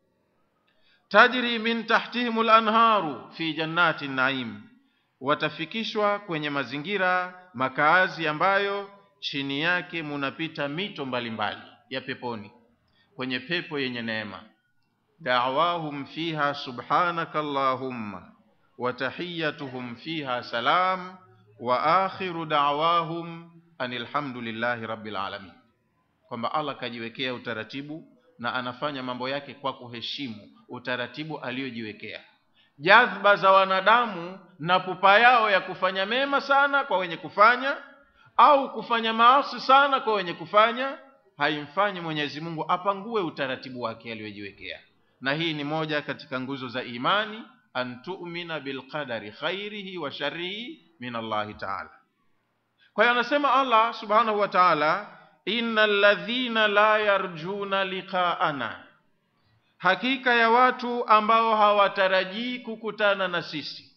Tajri min tahtihim lanharu fi jannati naim, watafikishwa kwenye mazingira makaazi ambayo chini yake munapita mito mbalimbali ya peponi, kwenye pepo yenye neema. Da'wahum fiha subhanaka allahumma wa tahiyyatuhum fiha salam wa akhiru da'wahum anil hamdulillahi rabbil alamin, kwamba Allah kajiwekea utaratibu na anafanya mambo yake kwa kuheshimu utaratibu aliyojiwekea. Jadhba za wanadamu na pupa yao ya kufanya mema sana kwa wenye kufanya au kufanya maasi sana kwa wenye kufanya haimfanyi Mwenyezi Mungu apangue utaratibu wake aliyojiwekea. Na hii ni moja katika nguzo za imani, an tu'mina bilqadari khairihi wa sharrihi min Allahi ta'ala. Kwa hiyo anasema Allah subhanahu wa ta'ala, innal ladhina la yarjuna liqa'ana, hakika ya watu ambao hawatarajii kukutana na sisi.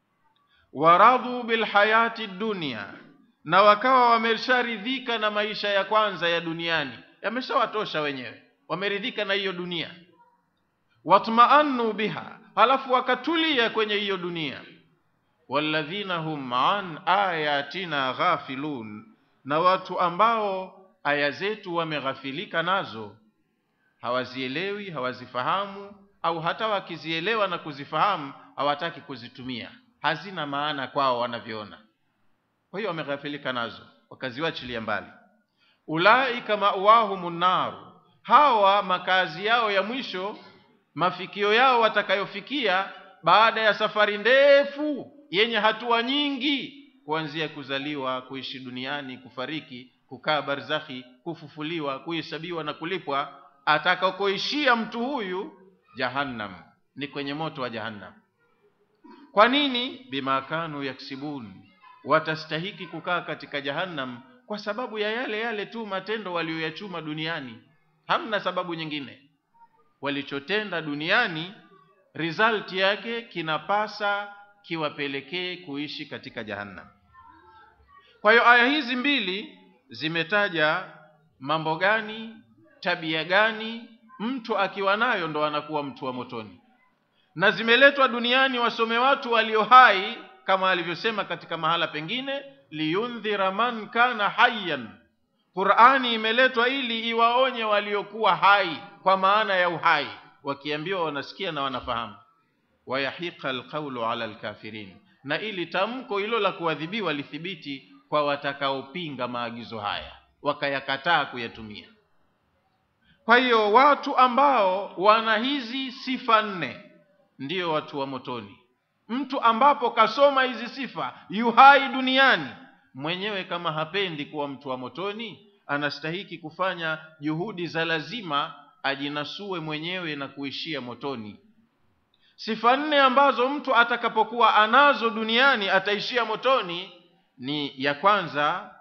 Waradhu bilhayati dunya, na wakawa wamesharidhika na maisha ya kwanza ya duniani, yameshawatosha wenyewe, wameridhika na hiyo dunia. Watmaannu biha, halafu wakatulia kwenye hiyo dunia walladhina hum an ayatina ghafilun, na watu ambao aya zetu wameghafilika nazo, hawazielewi, hawazifahamu, au hata wakizielewa na kuzifahamu hawataki kuzitumia, hazina maana kwao wanavyoona. Kwa hiyo wameghafilika nazo, wakaziwachilia mbali. Ulaika ma'wahumun naru, hawa makazi yao ya mwisho, mafikio yao watakayofikia baada ya safari ndefu yenye hatua nyingi, kuanzia kuzaliwa, kuishi duniani, kufariki, kukaa barzakhi, kufufuliwa, kuhesabiwa na kulipwa, atakakoishia mtu huyu jahannam, ni kwenye moto wa jahannam. Kwa nini? Bima kanu yaksibun, watastahiki kukaa katika jahannam kwa sababu ya yale yale tu matendo walioyachuma duniani, hamna sababu nyingine. Walichotenda duniani result yake kinapasa kiwapelekee kuishi katika jahannam. Kwa hiyo aya hizi mbili zimetaja mambo gani, tabia gani mtu akiwa nayo ndo anakuwa mtu wa motoni, na zimeletwa duniani wasome watu walio hai, kama alivyosema katika mahala pengine, liyundhira man kana hayyan. Qur'ani imeletwa ili iwaonye waliokuwa hai, kwa maana ya uhai wakiambiwa wanasikia na wanafahamu. Wayahiqa alqawlu ala alkafirin, na ili tamko hilo la kuadhibiwa lithibiti kwa watakaopinga maagizo haya wakayakataa kuyatumia. Kwa hiyo watu ambao wana hizi sifa nne ndiyo watu wa motoni. Mtu ambapo kasoma hizi sifa yu hai duniani, mwenyewe kama hapendi kuwa mtu wa motoni, anastahiki kufanya juhudi za lazima ajinasue mwenyewe na kuishia motoni. Sifa nne ambazo mtu atakapokuwa anazo duniani ataishia motoni ni ya kwanza,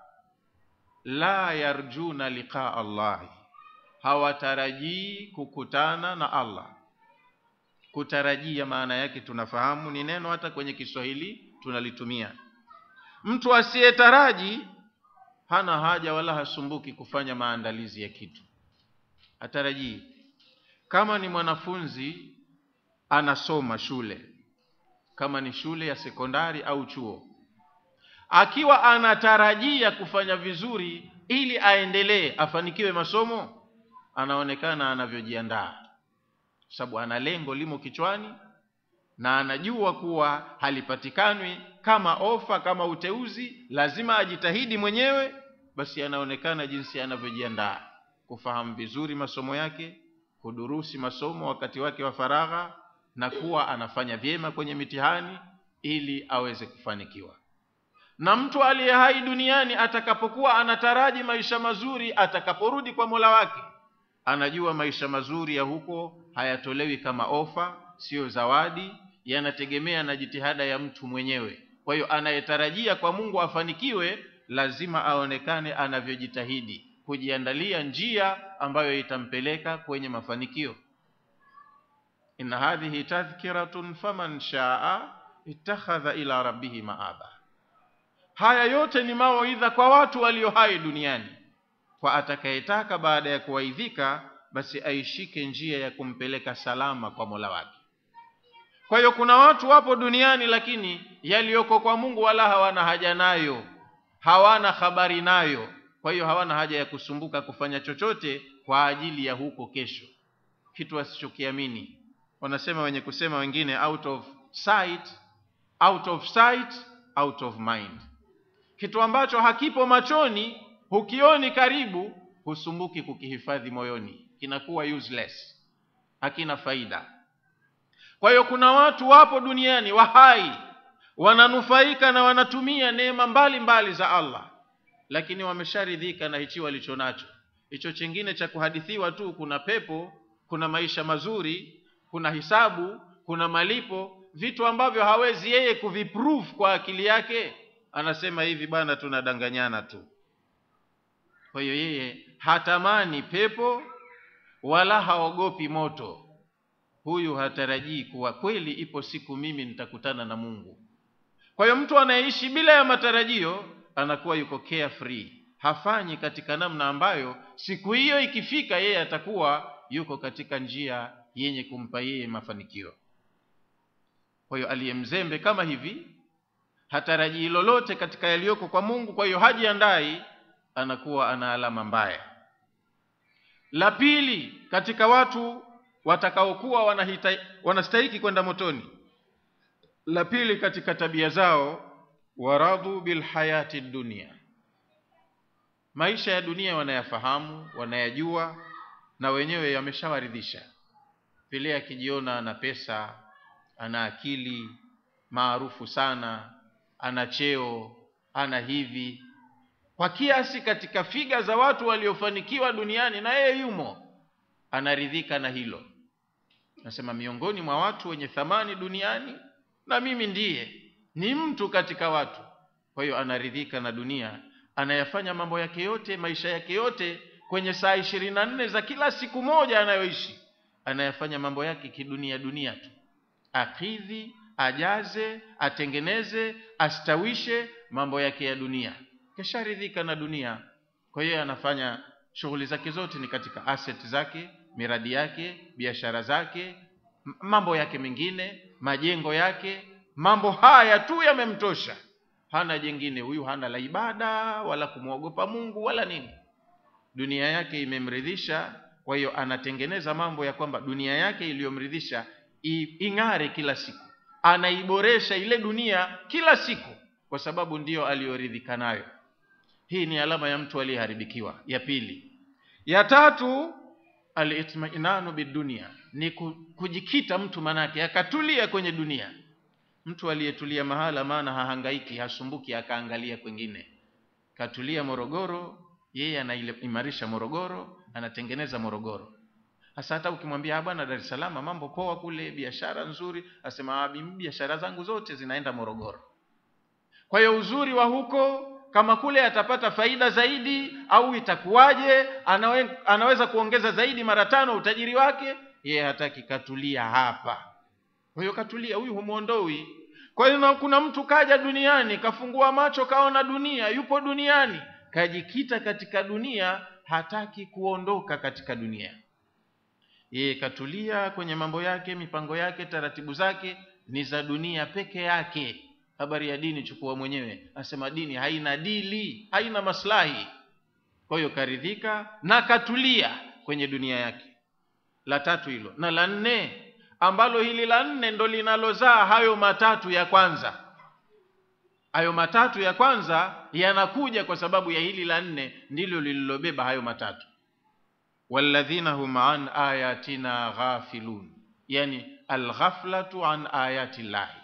la yarjuna liqaa Allahi, hawatarajii kukutana na Allah. Kutarajia maana yake tunafahamu ni neno, hata kwenye Kiswahili tunalitumia. Mtu asiyetaraji hana haja wala hasumbuki kufanya maandalizi ya kitu hatarajii. Kama ni mwanafunzi anasoma shule, kama ni shule ya sekondari au chuo, akiwa anatarajia kufanya vizuri ili aendelee afanikiwe masomo, anaonekana anavyojiandaa, sababu ana lengo limo kichwani, na anajua kuwa halipatikanwi kama ofa kama uteuzi lazima ajitahidi mwenyewe basi anaonekana jinsi anavyojiandaa kufahamu vizuri masomo yake kudurusi masomo wakati wake wa faragha na kuwa anafanya vyema kwenye mitihani ili aweze kufanikiwa na mtu aliye hai duniani atakapokuwa anataraji maisha mazuri atakaporudi kwa mola wake anajua maisha mazuri ya huko hayatolewi kama ofa siyo zawadi yanategemea na jitihada ya mtu mwenyewe kwa hiyo anayetarajia kwa mungu afanikiwe lazima aonekane anavyojitahidi kujiandalia njia ambayo itampeleka kwenye mafanikio inna hadhihi tadhkiratun faman shaa ittakhadha ila rabbihi maaba haya yote ni mawaidha kwa watu walio hai duniani kwa atakayetaka baada ya kuwaidhika basi aishike njia ya kumpeleka salama kwa mola wake kwa hiyo kuna watu wapo duniani lakini yaliyoko kwa mungu wala hawana haja nayo hawana habari nayo kwa hiyo hawana haja ya kusumbuka kufanya chochote kwa ajili ya huko kesho kitu wasichokiamini wanasema wenye kusema wengine out of sight out of sight out of mind kitu ambacho hakipo machoni hukioni karibu husumbuki kukihifadhi moyoni kinakuwa useless hakina faida kwa hiyo kuna watu wapo duniani wahai wananufaika na wanatumia neema mbalimbali za allah lakini wamesharidhika na hichi walicho nacho hicho chingine cha kuhadithiwa tu kuna pepo kuna maisha mazuri kuna hisabu kuna malipo vitu ambavyo hawezi yeye kuviprove kwa akili yake anasema hivi bwana tunadanganyana tu kwa hiyo yeye hatamani pepo wala haogopi moto huyu hatarajii kuwa kweli ipo siku mimi nitakutana na mungu kwa hiyo mtu anayeishi bila ya matarajio anakuwa yuko carefree hafanyi katika namna ambayo siku hiyo ikifika yeye atakuwa yuko katika njia yenye kumpa yeye mafanikio kwa hiyo aliyemzembe kama hivi hatarajii lolote katika yaliyoko kwa mungu kwa hiyo hajiandai anakuwa ana alama mbaya la pili katika watu watakaokuwa wanastahiki kwenda motoni la pili katika tabia zao waradhu bilhayati dunia maisha ya dunia wanayafahamu wanayajua na wenyewe yameshawaridhisha vile akijiona ana pesa ana akili maarufu sana ana cheo ana hivi kwa kiasi katika figa za watu waliofanikiwa duniani na yeye yumo anaridhika na hilo nasema miongoni mwa watu wenye thamani duniani na mimi ndiye ni mtu katika watu kwa hiyo anaridhika na dunia anayafanya mambo yake yote maisha yake yote kwenye saa ishirini na nne za kila siku moja anayoishi anayafanya mambo yake kidunia dunia tu akidhi ajaze atengeneze astawishe mambo yake ya dunia kesharidhika na dunia kwa hiyo anafanya shughuli zake zote ni katika asset zake miradi yake biashara zake mambo yake mengine majengo yake mambo haya tu yamemtosha hana jengine huyu hana la ibada wala kumwogopa mungu wala nini dunia yake imemridhisha kwa hiyo anatengeneza mambo ya kwamba dunia yake iliyomridhisha ing'are kila siku anaiboresha ile dunia kila siku kwa sababu ndiyo aliyoridhika nayo hii ni alama ya mtu aliyeharibikiwa ya pili ya tatu alitmainanu bidunia ni kujikita mtu manake akatulia kwenye dunia mtu aliyetulia mahala maana hahangaiki hasumbuki akaangalia kwengine katulia morogoro yeye anaimarisha morogoro anatengeneza morogoro hasa hata ukimwambia bwana dar es salaam mambo poa kule biashara nzuri asema biashara zangu zote zinaenda morogoro kwa hiyo uzuri wa huko kama kule atapata faida zaidi au itakuwaje anawe, anaweza kuongeza zaidi mara tano utajiri wake yeye hataki katulia hapa kwa hiyo katulia huyu humwondoi kwa hiyo kuna mtu kaja duniani kafungua macho kaona dunia yupo duniani kajikita katika dunia hataki kuondoka katika dunia yeye katulia kwenye mambo yake mipango yake taratibu zake ni za dunia peke yake habari ya dini chukua mwenyewe asema dini haina dili haina maslahi kwa hiyo karidhika na katulia kwenye dunia yake la tatu hilo na la nne ambalo hili la nne ndo linalozaa hayo matatu ya kwanza hayo matatu ya kwanza yanakuja kwa sababu ya hili la nne ndilo lililobeba hayo matatu walladhina hum an ayatina ghafilun yani alghaflatu an ayati llahi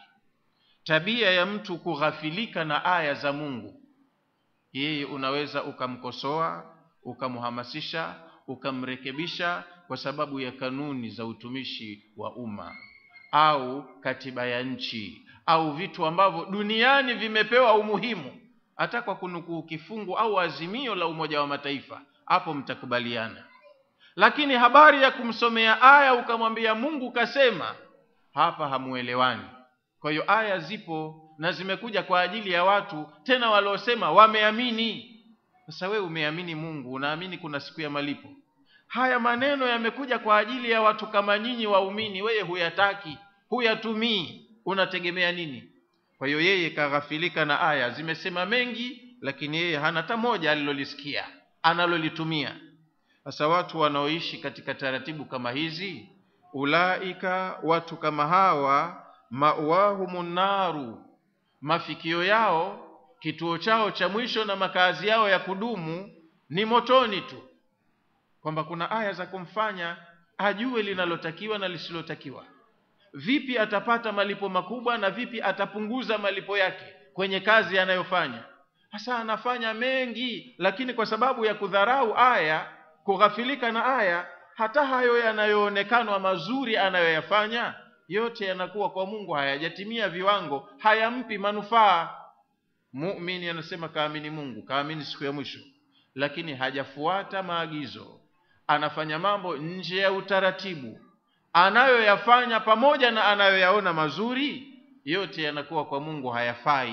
tabia ya mtu kughafilika na aya za mungu yeye unaweza ukamkosoa ukamhamasisha ukamrekebisha kwa sababu ya kanuni za utumishi wa umma au katiba ya nchi au vitu ambavyo duniani vimepewa umuhimu hata kwa kunukuu kifungu au azimio la umoja wa mataifa hapo mtakubaliana lakini habari ya kumsomea aya ukamwambia mungu kasema hapa hamuelewani kwa hiyo aya zipo na zimekuja kwa ajili ya watu tena waliosema wameamini sasa wewe umeamini mungu unaamini kuna siku ya malipo haya maneno yamekuja kwa ajili ya watu kama nyinyi waumini wewe huyataki huyatumii unategemea nini kwa hiyo yeye kaghafilika na aya zimesema mengi lakini yeye hana hata moja alilolisikia analolitumia sasa watu wanaoishi katika taratibu kama hizi ulaika watu kama hawa mawahumun naru mafikio yao kituo chao cha mwisho na makazi yao ya kudumu ni motoni tu kwamba kuna aya za kumfanya ajue linalotakiwa na lisilotakiwa vipi atapata malipo makubwa na vipi atapunguza malipo yake kwenye kazi anayofanya hasa anafanya mengi lakini kwa sababu ya kudharau aya kughafilika na aya hata hayo yanayoonekana mazuri anayoyafanya yote yanakuwa kwa mungu hayajatimia viwango hayampi manufaa mumini anasema kaamini mungu kaamini siku ya mwisho lakini hajafuata maagizo anafanya mambo nje ya utaratibu anayoyafanya pamoja na anayoyaona mazuri yote yanakuwa kwa mungu hayafai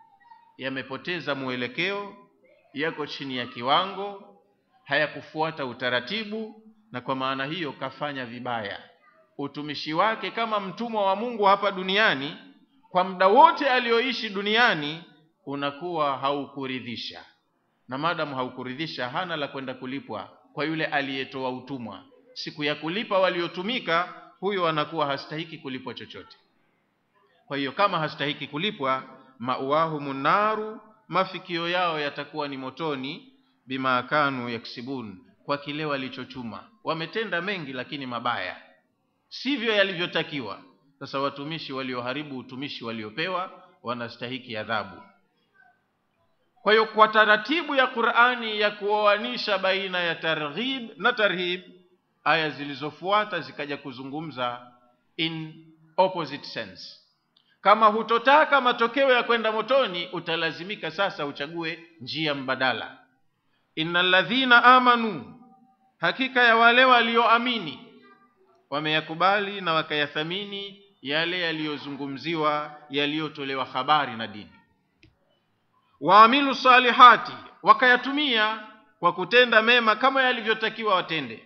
yamepoteza mwelekeo yako chini ya kiwango hayakufuata utaratibu na kwa maana hiyo kafanya vibaya utumishi wake kama mtumwa wa mungu hapa duniani kwa muda wote alioishi duniani unakuwa haukuridhisha na madamu haukuridhisha hana la kwenda kulipwa kwa yule aliyetoa utumwa siku ya kulipa waliotumika huyo anakuwa hastahiki kulipwa chochote kwa hiyo kama hastahiki kulipwa mauahumu naru mafikio yao yatakuwa ni motoni bima kanu yaksibun kwa kile walichochuma wametenda mengi lakini mabaya sivyo yalivyotakiwa sasa watumishi walioharibu utumishi waliopewa wanastahiki adhabu kwa hiyo kwa taratibu ya qurani ya kuoanisha baina ya targhib na tarhib aya zilizofuata zikaja kuzungumza in opposite sense kama hutotaka matokeo ya kwenda motoni utalazimika sasa uchague njia mbadala inna ladhina amanu hakika ya wale walioamini wameyakubali na wakayathamini yale yaliyozungumziwa yaliyotolewa habari na dini waamilu salihati wakayatumia kwa kutenda mema kama yalivyotakiwa watende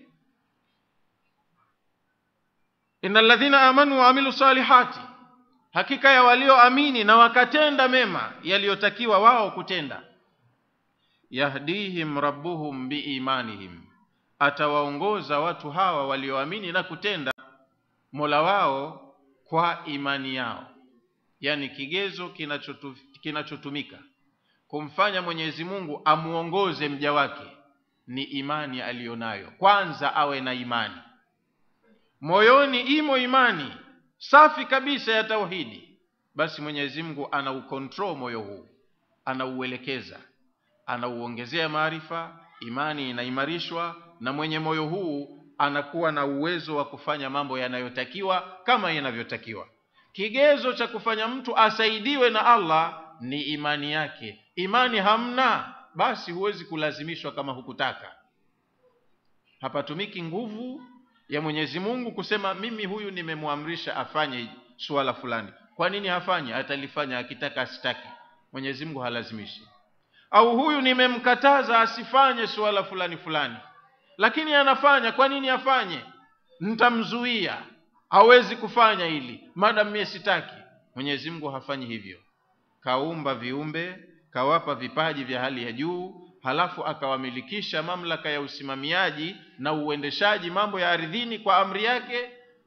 inna ladhina amanu waamilu salihati hakika ya walioamini na wakatenda mema yaliyotakiwa wao kutenda yahdihim rabbuhum biimanihim atawaongoza watu hawa walioamini na kutenda mola wao kwa imani yao yani kigezo kinachotu, kinachotumika kumfanya mwenyezi mungu amuongoze mja wake ni imani aliyonayo kwanza awe na imani moyoni imo imani safi kabisa ya tauhidi basi mwenyezi mungu anaukontrol moyo huu anauelekeza anauongezea maarifa imani inaimarishwa na mwenye moyo huu anakuwa na uwezo wa kufanya mambo yanayotakiwa kama yanavyotakiwa kigezo cha kufanya mtu asaidiwe na allah ni imani yake imani hamna basi huwezi kulazimishwa kama hukutaka hapatumiki nguvu ya mwenyezi mungu kusema mimi huyu nimemwamrisha afanye suala fulani kwa nini hafanyi atalifanya akitaka asitaki mwenyezi mungu halazimishi au huyu nimemkataza asifanye suala fulani fulani lakini anafanya kwa nini afanye ntamzuia hawezi kufanya hili madam mie sitaki mwenyezi mungu hafanyi hivyo kaumba viumbe kawapa vipaji vya hali ya juu halafu akawamilikisha mamlaka ya usimamiaji na uendeshaji mambo ya ardhini kwa amri yake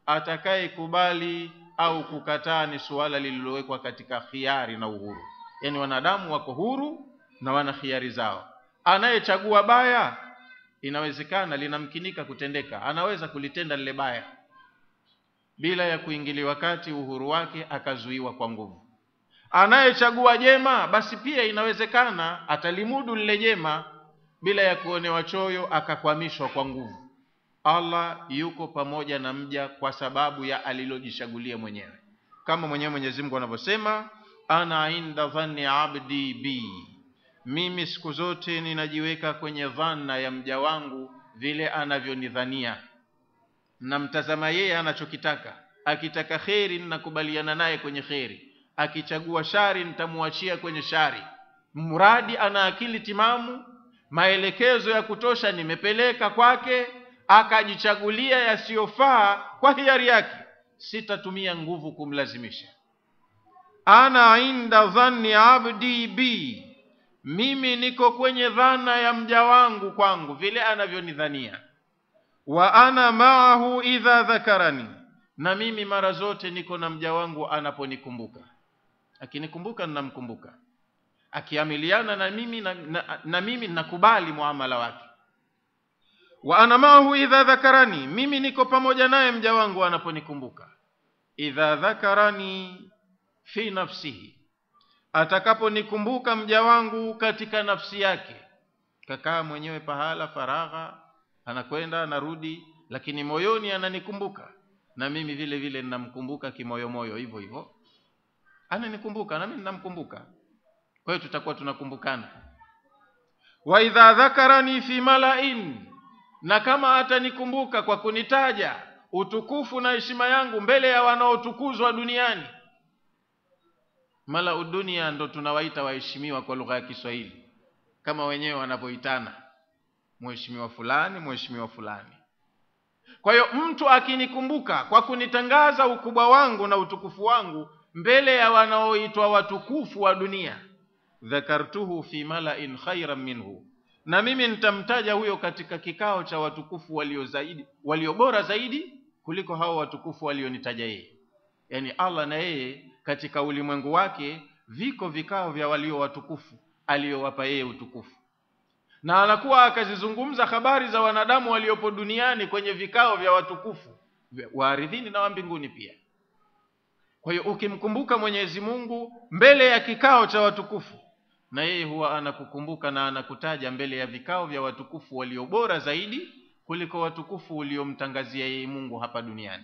atakayekubali au kukataa ni suala lililowekwa katika khiari na uhuru yaani wanadamu wako huru na wana khiari zao anayechagua baya inawezekana linamkinika kutendeka anaweza kulitenda lile baya bila ya kuingiliwa kati uhuru wake akazuiwa kwa nguvu anayechagua jema basi pia inawezekana atalimudu lile jema bila ya kuonewa choyo akakwamishwa kwa nguvu allah yuko pamoja na mja kwa sababu ya alilojichagulia mwenyewe kama mwenyewe mwenyezi mungu anavyosema ana inda dhanni abdi bi mimi siku zote ninajiweka kwenye dhana ya mja wangu vile anavyonidhania namtazama yeye anachokitaka akitaka kheri ninakubaliana naye kwenye kheri akichagua shari nitamuachia kwenye shari mradi ana akili timamu maelekezo ya kutosha nimepeleka kwake akajichagulia yasiyofaa kwa hiari yake sitatumia nguvu kumlazimisha ana inda dhanni abdi bi mimi niko kwenye dhana ya mja wangu kwangu vile anavyonidhania wa ana maahu idha dhakarani na mimi mara zote niko na mja wangu anaponikumbuka akinikumbuka ninamkumbuka akiamiliana na mimi na, na, na mimi nakubali muamala wake wa ana maahu idha dhakarani mimi niko pamoja naye mja wangu anaponikumbuka idha dhakarani fi nafsihi atakaponikumbuka mja wangu katika nafsi yake kakaa mwenyewe pahala faragha anakwenda anarudi lakini moyoni ananikumbuka na mimi vile vile ninamkumbuka kimoyomoyo hivyo hivyo ananikumbuka na mimi ninamkumbuka kwa hiyo tutakuwa tunakumbukana wa idha dhakarani fi malain na kama atanikumbuka kwa kunitaja utukufu na heshima yangu mbele ya wanaotukuzwa duniani mala udunia ndo tunawaita waheshimiwa kwa lugha ya Kiswahili kama wenyewe wanavyoitana mheshimiwa fulani mheshimiwa fulani kwa hiyo mtu akinikumbuka kwa kunitangaza ukubwa wangu na utukufu wangu mbele ya wanaoitwa watukufu wa dunia dhakartuhu fi malain khairan minhu na mimi nitamtaja huyo katika kikao cha watukufu walio zaidi walio bora zaidi kuliko hao watukufu walionitaja yeye yaani allah na yeye katika ulimwengu wake viko vikao vya walio watukufu aliyowapa yeye utukufu na anakuwa akazizungumza habari za wanadamu waliopo duniani kwenye vikao vya watukufu wa ardhini na wa mbinguni pia kwa hiyo ukimkumbuka mwenyezi mungu mbele ya kikao cha watukufu na yeye huwa anakukumbuka na anakutaja mbele ya vikao vya watukufu walio bora zaidi kuliko watukufu uliomtangazia yeye mungu hapa duniani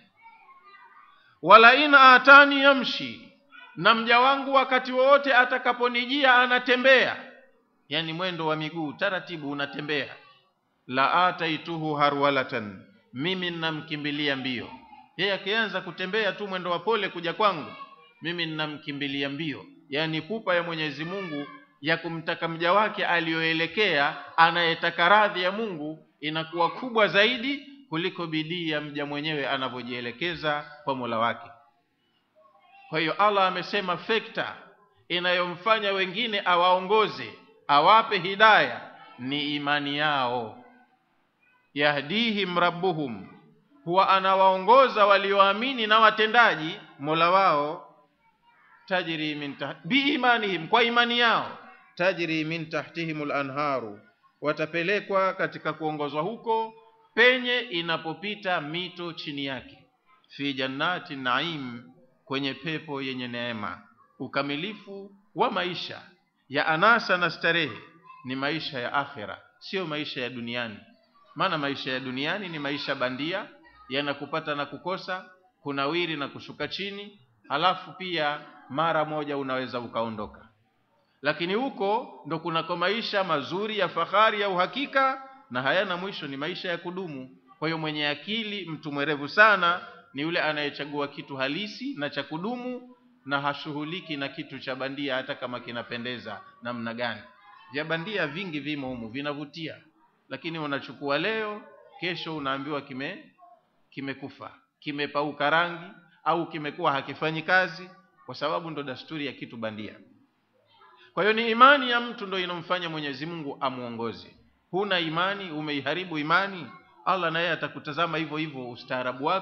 wala in atani yamshi na mja wangu wakati wowote atakaponijia anatembea yani mwendo wa miguu taratibu unatembea la ataituhu harwalatan mimi ninamkimbilia mbio yeye akianza kutembea tu mwendo wa pole kuja kwangu mimi ninamkimbilia mbio yani pupa ya mwenyezi mungu ya kumtaka mja wake aliyoelekea anayetaka radhi ya mungu inakuwa kubwa zaidi kuliko bidii ya mja mwenyewe anavyojielekeza kwa mola wake kwa hiyo allah amesema fekta inayomfanya wengine awaongoze awape hidaya ni imani yao yahdihim rabbuhum huwa anawaongoza walioamini na watendaji mola wao tajri min tah- biimanihim kwa imani yao tajri min tahtihim lanharu watapelekwa katika kuongozwa huko penye inapopita mito chini yake fi jannati naim kwenye pepo yenye neema ukamilifu wa maisha ya anasa na starehe ni maisha ya akhira sio maisha ya duniani maana maisha ya duniani ni maisha bandia yanakupata na kukosa kunawiri na kushuka chini halafu pia mara moja unaweza ukaondoka lakini huko ndo kunako maisha mazuri ya fahari ya uhakika na hayana mwisho ni maisha ya kudumu kwa hiyo mwenye akili mtu mwerevu sana ni yule anayechagua kitu halisi na cha kudumu na hashughuliki na kitu cha bandia hata kama kinapendeza namna gani vya bandia vingi vimo humu vinavutia lakini unachukua leo kesho unaambiwa kime kimekufa kimepauka rangi au kimekuwa hakifanyi kazi kwa sababu ndo dasturi ya kitu bandia kwa hiyo ni imani ya mtu ndo inomfanya mwenyezi mungu amuongoze huna imani umeiharibu imani allah naye atakutazama hivyo hivyo ustaarabu wako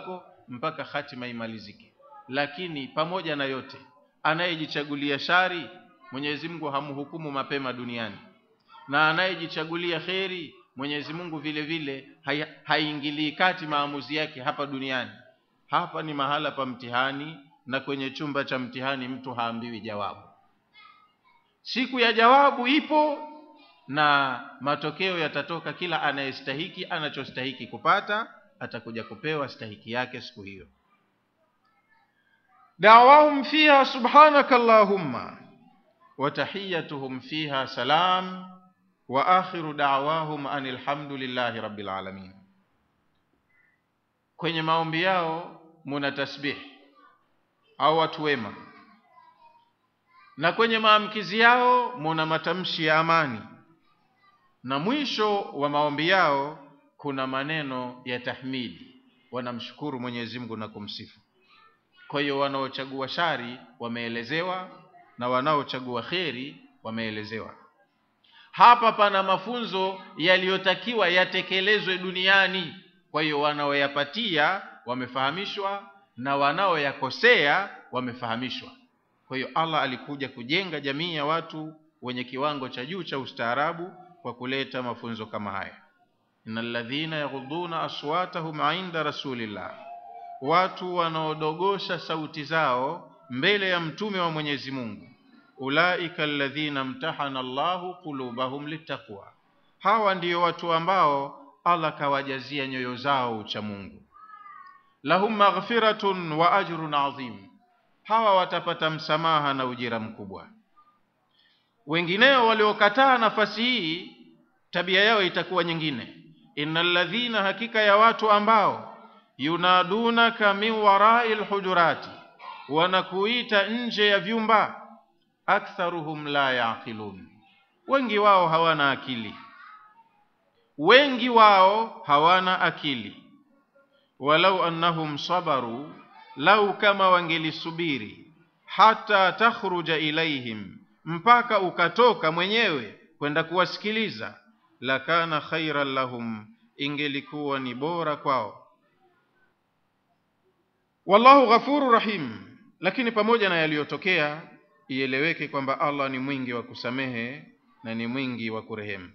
mpaka hatima imalizike lakini pamoja na yote anayejichagulia shari mwenyezi mungu hamhukumu mapema duniani na anayejichagulia kheri mwenyezi mungu vile vile hai- haingilii kati maamuzi yake hapa duniani hapa ni mahala pa mtihani na kwenye chumba cha mtihani mtu haambiwi jawabu siku ya jawabu ipo na matokeo yatatoka kila anayestahiki anachostahiki kupata atakuja kupewa stahiki yake siku hiyo dawahum fiha subhanaka allahumma wa tahiyatuhum fiha salam wa akhiru da'wahum anil hamdulillahi rabbil alamin kwenye maombi yao muna tasbih au watu wema na kwenye maamkizi yao muna matamshi ya amani na mwisho wa maombi yao kuna maneno ya tahmidi wanamshukuru Mwenyezi Mungu na kumsifu kwa hiyo wanaochagua shari wameelezewa na wanaochagua kheri wameelezewa hapa pana mafunzo yaliyotakiwa yatekelezwe duniani kwa hiyo wanaoyapatia wamefahamishwa na wanaoyakosea wamefahamishwa kwa hiyo Allah alikuja kujenga jamii ya watu wenye kiwango cha juu cha ustaarabu kwa kuleta mafunzo kama haya innal ladhina yaghudduna aswatahum inda rasulillah watu wanaodogosha sauti zao mbele ya mtume wa Mwenyezi Mungu ulaika alladhina mtahana Allahu qulubahum littaqwa hawa ndiyo watu ambao Allah kawajazia nyoyo zao ucha Mungu lahum maghfiratun wa ajrun adhim hawa watapata msamaha na ujira mkubwa wengineo waliokataa nafasi hii tabia yao itakuwa nyingine innal ladhina hakika ya watu ambao yunadunaka min warai lhujurati wanakuita nje ya vyumba aktharuhum la yaqilun wengi wao hawana akili wengi wao hawana akili walau annahum sabaru lau kama wangelisubiri hata takhruja ilaihim mpaka ukatoka mwenyewe kwenda kuwasikiliza lakana khairan lahum ingelikuwa ni bora kwao wallahu ghafuru rahim lakini pamoja na yaliyotokea ieleweke kwamba Allah ni mwingi wa kusamehe na ni mwingi wa kurehemu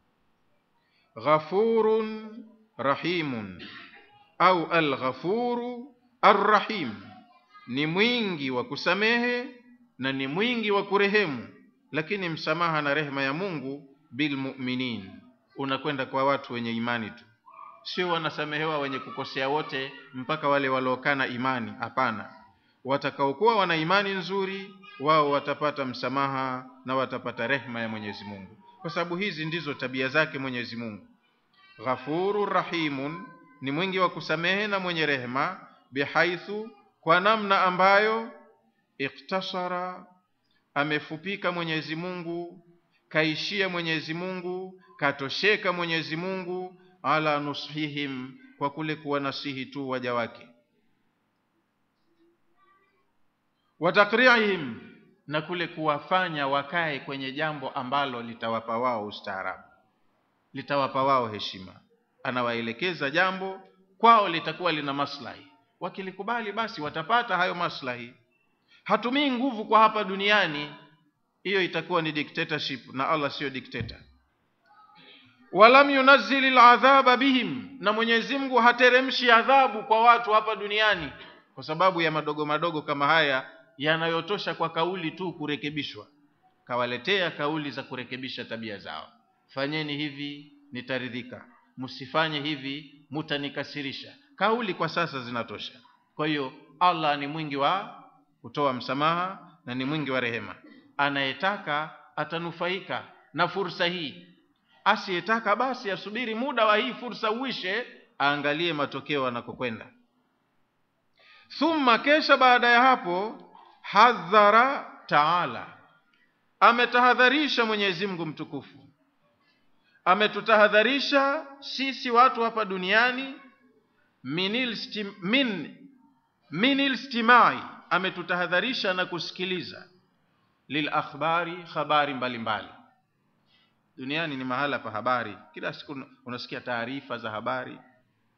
ghafurun rahimun au alghafuru arrahim ni mwingi wa kusamehe na ni mwingi wa kurehemu lakini msamaha na rehema ya Mungu bilmuminin unakwenda kwa watu wenye imani tu sio wanasamehewa wenye kukosea wote mpaka wale waliokana imani hapana watakaokuwa wana imani nzuri wao watapata msamaha na watapata rehma ya Mwenyezi Mungu kwa sababu hizi ndizo tabia zake Mwenyezi Mungu ghafuru rahimun ni mwingi wa kusamehe na mwenye rehema bihaithu kwa namna ambayo iktasara amefupika Mwenyezi Mungu kaishia Mwenyezi Mungu katosheka Mwenyezi Mungu ala nusihim kwa kule kuwanasihi tu waja wake watakriihim na kule kuwafanya wakae kwenye jambo ambalo litawapa wao ustaarabu litawapa wao heshima anawaelekeza jambo kwao litakuwa lina maslahi wakilikubali basi watapata hayo maslahi hatumii nguvu kwa hapa duniani hiyo itakuwa ni dictatorship na Allah sio dictator walam yunazzil aladhaba bihim na Mwenyezi Mungu hateremshi adhabu kwa watu hapa duniani kwa sababu ya madogo madogo kama haya yanayotosha kwa kauli tu kurekebishwa kawaletea kauli za kurekebisha tabia zao fanyeni hivi nitaridhika msifanye hivi mutanikasirisha kauli kwa sasa zinatosha kwa hiyo Allah ni mwingi wa kutoa msamaha na ni mwingi wa rehema anayetaka atanufaika na fursa hii asiyetaka basi asubiri muda wa hii fursa uishe aangalie matokeo anakokwenda thumma kesha baada ya hapo hadhara taala ametahadharisha Mwenyezi Mungu mtukufu ametutahadharisha sisi watu hapa duniani minil stim, min minil stimai ametutahadharisha na kusikiliza lil akhbari habari mbalimbali duniani ni mahala pa habari kila siku unasikia taarifa za habari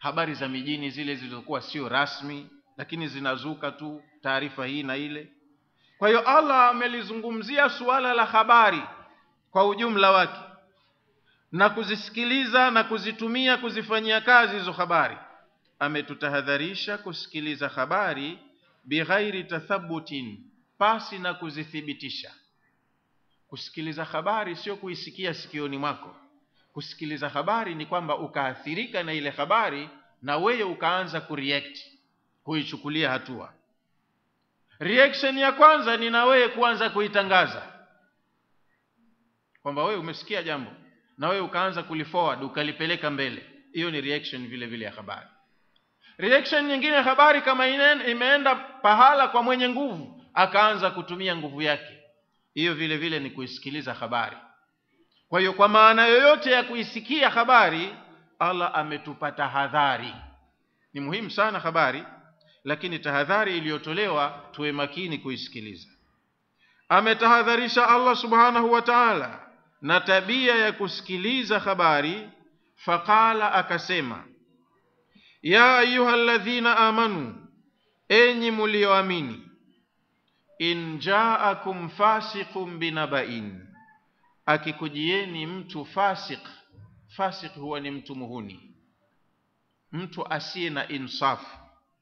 habari za mijini zile zilizokuwa sio rasmi lakini zinazuka tu taarifa hii na ile kwa hiyo allah amelizungumzia suala la habari kwa ujumla wake na kuzisikiliza na kuzitumia kuzifanyia kazi hizo habari ametutahadharisha kusikiliza habari bighairi tathabutin pasi na kuzithibitisha kusikiliza habari sio kuisikia sikioni mwako kusikiliza habari ni kwamba ukaathirika na ile habari na wewe ukaanza kureact kuichukulia hatua reaction ya kwanza ni na wewe kuanza kuitangaza kwamba wewe umesikia jambo na wewe ukaanza kuliforward ukalipeleka mbele hiyo ni reaction vile vile ya habari reaction nyingine ya habari kama ine- imeenda pahala kwa mwenye nguvu akaanza kutumia nguvu yake hiyo vile vile ni kuisikiliza habari kwa hiyo kwa maana yoyote ya kuisikia habari allah ametupa tahadhari ni muhimu sana habari lakini tahadhari iliyotolewa tuwe makini kuisikiliza ametahadharisha allah subhanahu wa taala na tabia ya kusikiliza habari faqala akasema ya ayuha ladhina amanu enyi mulioamini in jaakum fasiqun binabain akikujieni mtu fasik fasik huwa ni mtu muhuni mtu asiye na insafu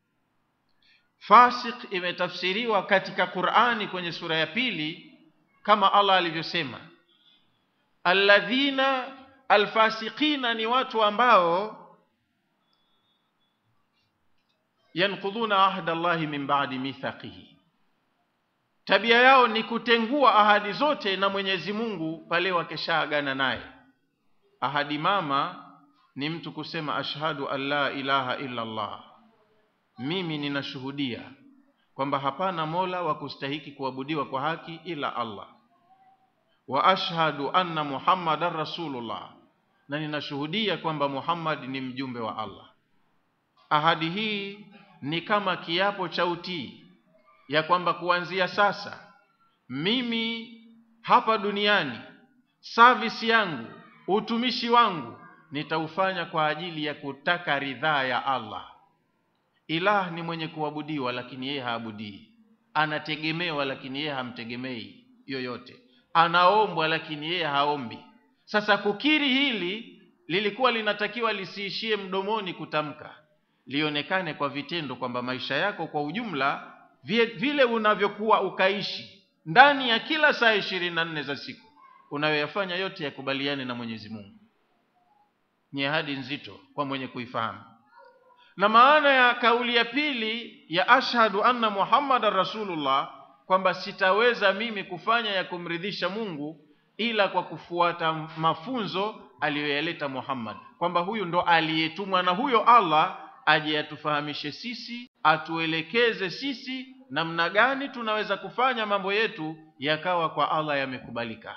fasik imetafsiriwa katika qurani kwenye sura ya pili kama allah alivyosema alladhina alfasiqina ni watu ambao yanqudhuna ahda llahi min ba'di mithaqihi tabia yao ni kutengua ahadi zote na mwenyezi mungu pale wakeshaagana naye ahadi mama ni mtu kusema ashhadu an la ilaha illa allah mimi ninashuhudia kwamba hapana mola wa kustahiki kuabudiwa kwa haki ila allah wa ashhadu anna muhammadan rasulullah na ninashuhudia kwamba muhammad ni mjumbe wa allah ahadi hii ni kama kiapo cha utii ya kwamba kuanzia sasa mimi hapa duniani service yangu utumishi wangu nitaufanya kwa ajili ya kutaka ridhaa ya allah ilah ni mwenye kuabudiwa lakini yeye haabudii anategemewa lakini yeye hamtegemei yoyote anaombwa lakini yeye haombi sasa kukiri hili lilikuwa linatakiwa lisiishie mdomoni kutamka lionekane kwa vitendo kwamba maisha yako kwa ujumla vie- vile unavyokuwa ukaishi ndani ya kila saa ishirini na nne za siku unayoyafanya yote yakubaliane na mwenyezi mungu ni ahadi nzito kwa mwenye kuifahamu na maana ya kauli ya pili ya ashhadu anna muhammadan rasulullah kwamba sitaweza mimi kufanya ya kumridhisha mungu ila kwa kufuata mafunzo aliyoyaleta muhammad kwamba huyu ndo aliyetumwa na huyo allah aje atufahamishe sisi atuelekeze sisi namna gani tunaweza kufanya mambo yetu yakawa kwa allah yamekubalika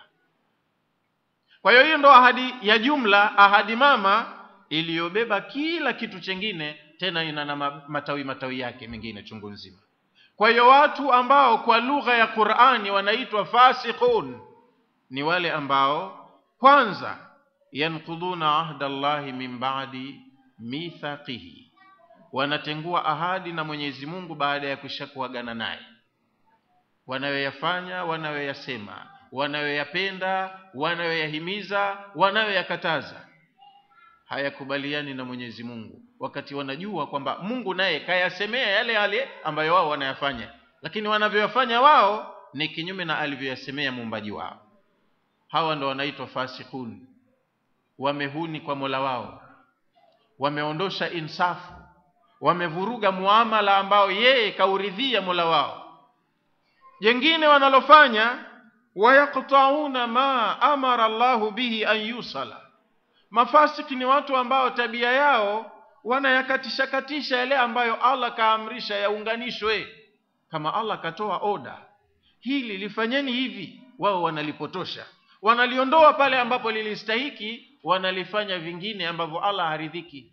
kwa hiyo hiyo ndo ahadi ya jumla ahadi mama iliyobeba kila kitu chengine tena ina na ma- matawi matawi yake mengine chungu nzima kwa hiyo watu ambao kwa lugha ya qurani wanaitwa fasiqun ni wale ambao kwanza yanqudhuna ahda llahi min ba'di mithaqihi wanatengua ahadi na mwenyezi mungu baada ya kisha kuagana naye wanayoyafanya wanayoyasema wanayoyapenda wanayoyahimiza wanayoyakataza hayakubaliani na mwenyezi mungu wakati wanajua kwamba mungu naye kayasemea yale yale ambayo wao wanayafanya lakini wanavyoyafanya wao ni kinyume na alivyoyasemea muumbaji wao hawa ndo wanaitwa fasikun wamehuni kwa mola wao wameondosha insafu wamevuruga muamala ambao yeye kauridhia mola wao jengine wanalofanya wayaqtauna ma amara llahu bihi an yusala mafasiki ni watu ambao tabia yao wanayakatisha katisha yale ambayo allah kaamrisha yaunganishwe kama allah katoa oda hili lifanyeni hivi wao wanalipotosha wanaliondoa pale ambapo lilistahiki wanalifanya vingine ambavyo allah haridhiki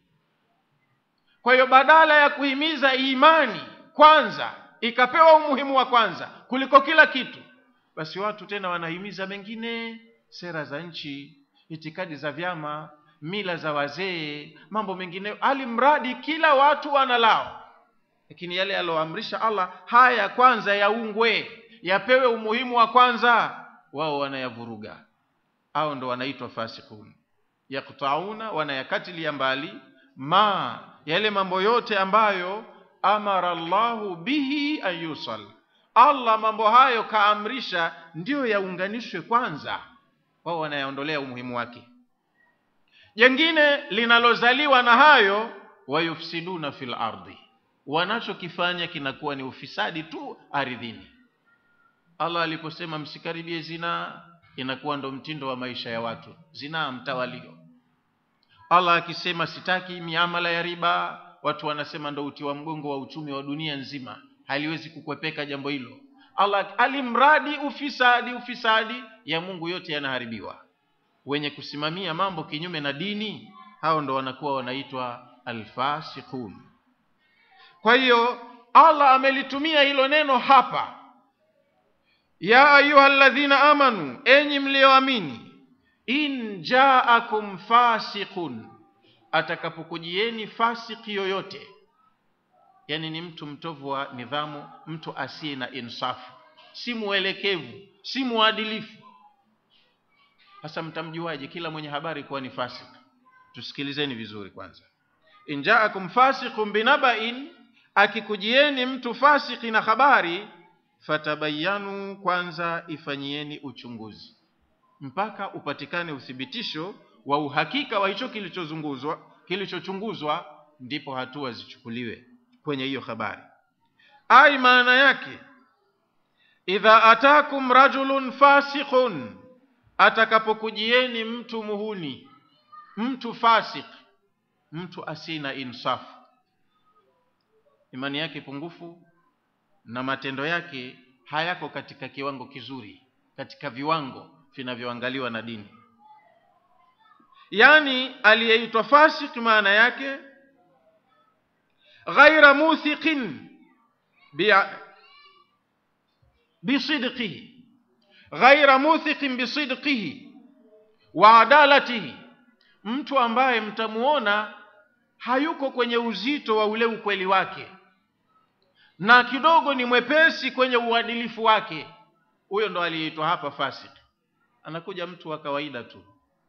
kwa hiyo badala ya kuhimiza imani kwanza ikapewa umuhimu wa kwanza kuliko kila kitu basi watu tena wanahimiza mengine sera za nchi itikadi za vyama mila za wazee mambo mengineyo alimradi kila watu wanalao lakini yale yaloamrisha allah haya kwanza yaungwe yapewe umuhimu wa kwanza wao wanayavuruga au ndo wanaitwa fasikun yaktauna wanayakatilia mbali ma yale mambo yote ambayo amara llahu bihi an yusal allah mambo hayo kaamrisha ndiyo yaunganishwe kwanza wao wanayaondolea umuhimu wake jengine linalozaliwa na hayo wayufsiduna fil ardi wanachokifanya kinakuwa ni ufisadi tu ardhini allah aliposema msikaribie zinaa inakuwa ndo mtindo wa maisha ya watu zinaa mtawalio allah akisema sitaki miamala ya riba watu wanasema ndo uti wa mgongo wa uchumi wa dunia nzima haliwezi kukwepeka jambo hilo allah alimradi ufisadi ufisadi ya mungu yote yanaharibiwa wenye kusimamia mambo kinyume na dini hao ndo wanakuwa wanaitwa alfasiqun kwa hiyo allah amelitumia hilo neno hapa ya ayuha ladhina amanu enyi mliyoamini in jaakum fasiqun atakapokujieni fasiki yoyote yani ni mtu mtovu wa nidhamu mtu asiye na insafu si mwelekevu si mwadilifu sasa mtamjuaje kila mwenye habari kuwa ni fasik tusikilizeni vizuri kwanza in jaakum fasiqun binabain akikujieni mtu fasiki na habari fatabayanu kwanza ifanyieni uchunguzi mpaka upatikane uthibitisho wa uhakika wa hicho kilichozunguzwa kilichochunguzwa ndipo hatua zichukuliwe kwenye hiyo habari ai maana yake idha atakum rajulun fasiqun atakapokujieni mtu muhuni mtu fasik mtu asiye na insafu imani yake pungufu na matendo yake hayako katika kiwango kizuri katika viwango vinavyoangaliwa na dini yaani aliyeitwa fasik maana yake ghaira muthiqin bisidqihi ghaira muthiqin bisidqihi wa adalatihi mtu ambaye mtamuona hayuko kwenye uzito wa ule ukweli wake na kidogo ni mwepesi kwenye uadilifu wake huyo ndo aliyeitwa hapa fasik anakuja mtu wa kawaida tu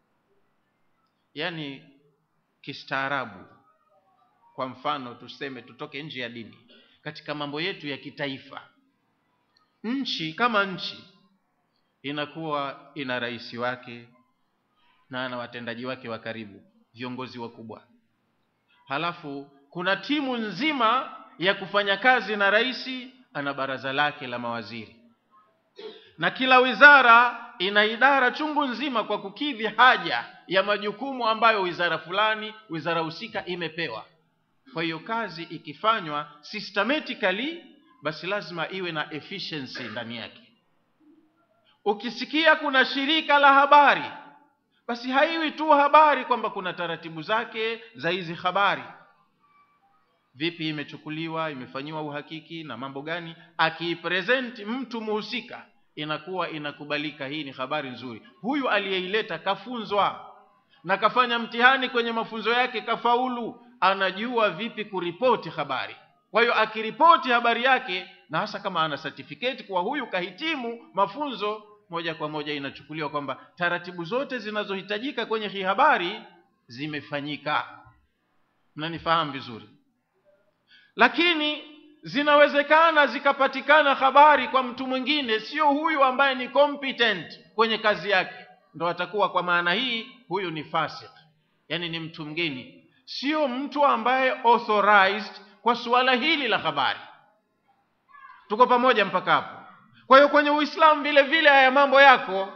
yaani kistaarabu kwa mfano tuseme tutoke nje ya dini katika mambo yetu ya kitaifa nchi kama nchi inakuwa ina rais wake na ana watendaji wake wa karibu viongozi wakubwa halafu kuna timu nzima ya kufanya kazi na rais ana baraza lake la mawaziri na kila wizara ina idara chungu nzima kwa kukidhi haja ya majukumu ambayo wizara fulani wizara husika imepewa kwa hiyo kazi ikifanywa systematically basi lazima iwe na efficiency ndani yake ukisikia kuna shirika la habari basi haiwi tu habari kwamba kuna taratibu zake za hizi habari vipi imechukuliwa imefanyiwa uhakiki na mambo gani akiipresenti mtu muhusika inakuwa inakubalika hii ni habari nzuri huyu aliyeileta kafunzwa na kafanya mtihani kwenye mafunzo yake kafaulu anajua vipi kuripoti habari kwa hiyo akiripoti habari yake na hasa kama ana certificate kwa huyu kahitimu mafunzo moja kwa moja inachukuliwa kwamba taratibu zote zinazohitajika kwenye hii habari zimefanyika mnanifahamu vizuri lakini zinawezekana zikapatikana habari kwa mtu mwingine sio huyu ambaye ni competent kwenye kazi yake ndo atakuwa kwa maana hii huyu ni fasik yaani ni mtu mgeni sio mtu ambaye authorized kwa suala hili la habari tuko pamoja mpaka hapo kwa hiyo kwenye uislamu vile vile haya mambo yako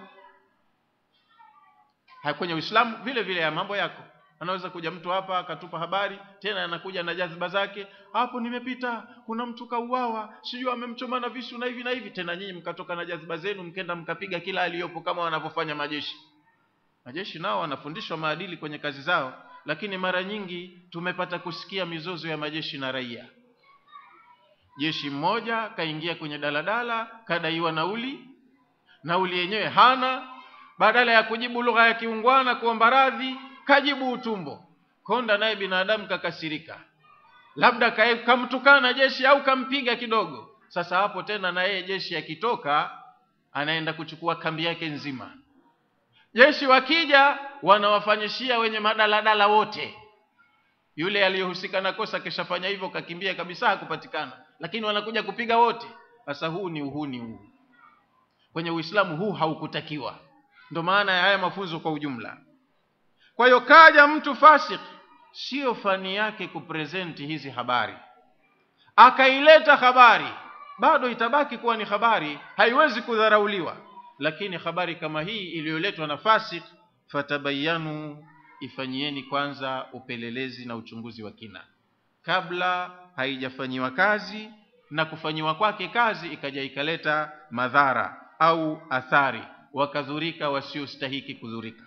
haya kwenye uislamu vile vile haya mambo yako anaweza kuja mtu hapa akatupa habari tena anakuja na jadhiba zake hapo nimepita kuna mtu kauawa sijui amemchoma na visu na hivi na hivi tena nyinyi mkatoka na jadhiba zenu mkenda mkapiga kila aliyopo kama wanavyofanya majeshi majeshi nao wanafundishwa maadili kwenye kazi zao lakini mara nyingi tumepata kusikia mizozo ya majeshi na raia jeshi mmoja kaingia kwenye daladala kadaiwa nauli nauli yenyewe hana badala ya kujibu lugha ya kiungwana kuomba radhi kajibu utumbo konda naye binadamu kakasirika labda kae- kamtukana jeshi au kampiga kidogo sasa hapo tena na yeye jeshi akitoka anaenda kuchukua kambi yake nzima jeshi wakija wanawafanyishia wenye madaladala wote yule aliyehusika na kosa kishafanya hivyo kakimbia kabisa hakupatikana lakini wanakuja kupiga wote sasa huu ni uhuni huu kwenye uislamu huu haukutakiwa ndo maana ya haya mafunzo kwa ujumla kwa hiyo kaja mtu fasik sio fani yake kupresenti hizi habari akaileta habari bado itabaki kuwa ni habari haiwezi kudharauliwa lakini habari kama hii iliyoletwa na fasik fatabayanu ifanyieni kwanza upelelezi na uchunguzi wa kina kabla haijafanyiwa kazi na kufanyiwa kwake kazi ikaja ikaleta madhara au athari wakadhurika wasiostahiki kudhurika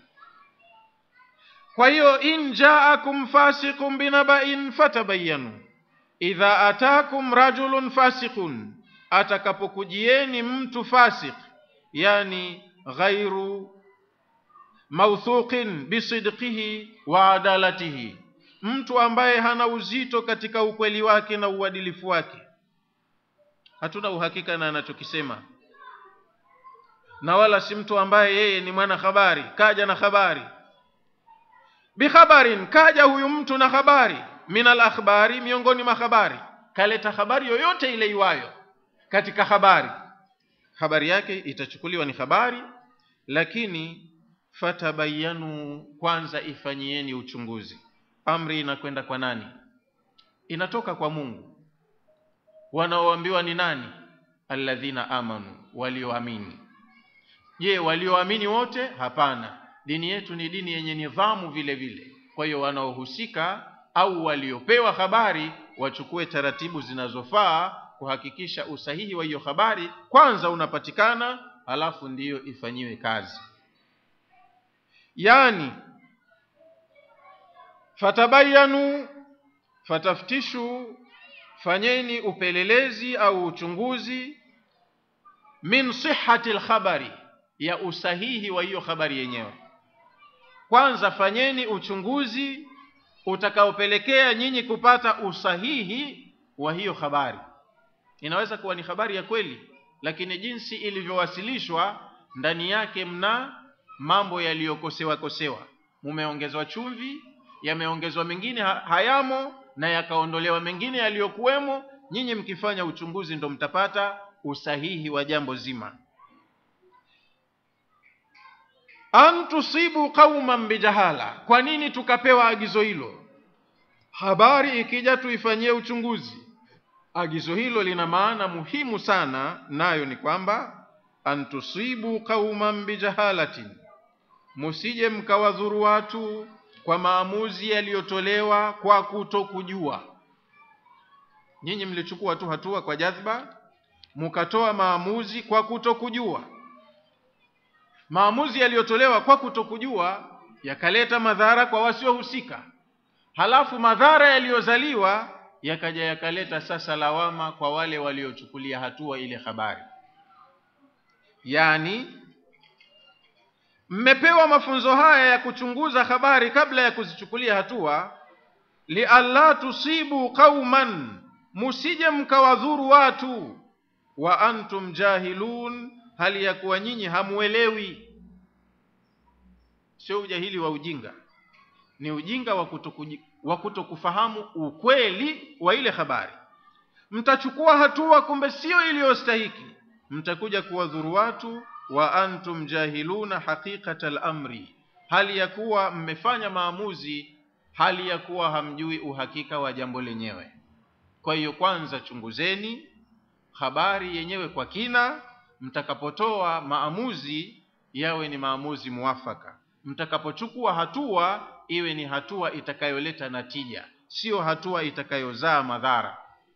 kwa hiyo in jaakum fasiqun binaba'in fatabayanu idha atakum rajulun fasiqun atakapokujieni mtu fasik yani ghairu mauthuqin bisidqihi wa adalatihi mtu ambaye hana uzito katika ukweli wake na uadilifu wake hatuna uhakika na anachokisema na wala si mtu ambaye yeye ni mwana habari kaja na habari bikhabarin kaja huyu mtu na habari min alakhbari miongoni mwa habari kaleta habari yoyote ile iwayo katika habari habari yake itachukuliwa ni habari lakini fatabayanu kwanza ifanyieni uchunguzi amri inakwenda kwa nani inatoka kwa mungu wanaoambiwa ni nani alladhina amanu walioamini je walioamini wote hapana dini yetu ni dini yenye nidhamu vile vile kwa hiyo wanaohusika au waliopewa habari wachukue taratibu zinazofaa kuhakikisha usahihi wa hiyo habari kwanza unapatikana halafu ndiyo ifanyiwe kazi yani fatabayanu fataftishu fanyeni upelelezi au uchunguzi min sihhati lkhabari ya usahihi wa hiyo habari yenyewe kwanza fanyeni uchunguzi utakaopelekea nyinyi kupata usahihi wa hiyo habari inaweza kuwa ni habari ya kweli lakini jinsi ilivyowasilishwa ndani yake mna mambo yaliyokosewa kosewa mumeongezwa chumvi yameongezwa mengine ha- hayamo na yakaondolewa mengine yaliyokuwemo nyinyi mkifanya uchunguzi ndo mtapata usahihi wa jambo zima an tusibu qauman bijahala kwa nini tukapewa agizo hilo habari ikija tuifanyie uchunguzi agizo hilo lina maana muhimu sana nayo ni kwamba an tusibu qauman bijahalatin musije mkawadhuru watu kwa maamuzi yaliyotolewa kwa kutokujua nyinyi mlichukua tu hatua kwa jadhba mukatoa maamuzi kwa kutokujua maamuzi yaliyotolewa kwa kutokujua yakaleta madhara kwa wasiohusika halafu madhara yaliyozaliwa yakaja yakaleta sasa lawama kwa wale waliochukulia hatua ile habari yani mmepewa mafunzo haya ya kuchunguza habari kabla ya kuzichukulia hatua lialla tusibu qauman musije mkawadhuru watu wa antum jahilun hali ya kuwa nyinyi hamuelewi sio ujahili wa ujinga ni ujinga wa kutokuji- wa kutokufahamu ukweli wa ile habari mtachukua hatua kumbe sio iliyostahiki mtakuja kuwadhuru watu wa antum jahiluna haqiqata al-amri hali ya kuwa mmefanya maamuzi hali ya kuwa hamjui uhakika wa jambo lenyewe kwa hiyo kwanza chunguzeni habari yenyewe kwa kina mtakapotoa maamuzi yawe ni maamuzi muafaka mtakapochukua hatua iwe ni hatua itakayoleta natija sio hatua itakayozaa madhara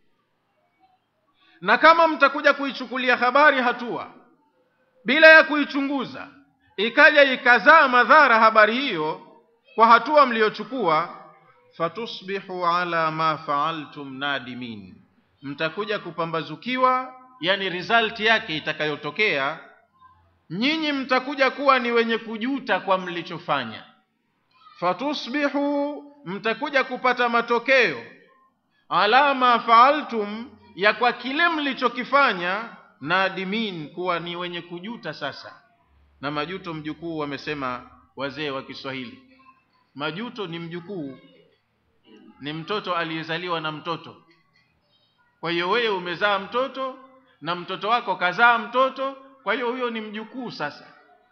na kama mtakuja kuichukulia habari hatua bila ya kuichunguza ikaja ikazaa madhara habari hiyo kwa hatua mliyochukua fatusbihu ala ma faaltum nadimin mtakuja kupambazukiwa yani result yake itakayotokea nyinyi mtakuja kuwa ni wenye kujuta kwa mlichofanya fatusbihu mtakuja kupata matokeo ala ma faaltum ya kwa kile mlichokifanya nadimin kuwa ni wenye kujuta sasa na majuto mjukuu wamesema wazee wa kiswahili majuto ni mjukuu ni mtoto aliyezaliwa na mtoto kwa hiyo wewe umezaa mtoto na mtoto wako kazaa mtoto kwa hiyo huyo ni mjukuu sasa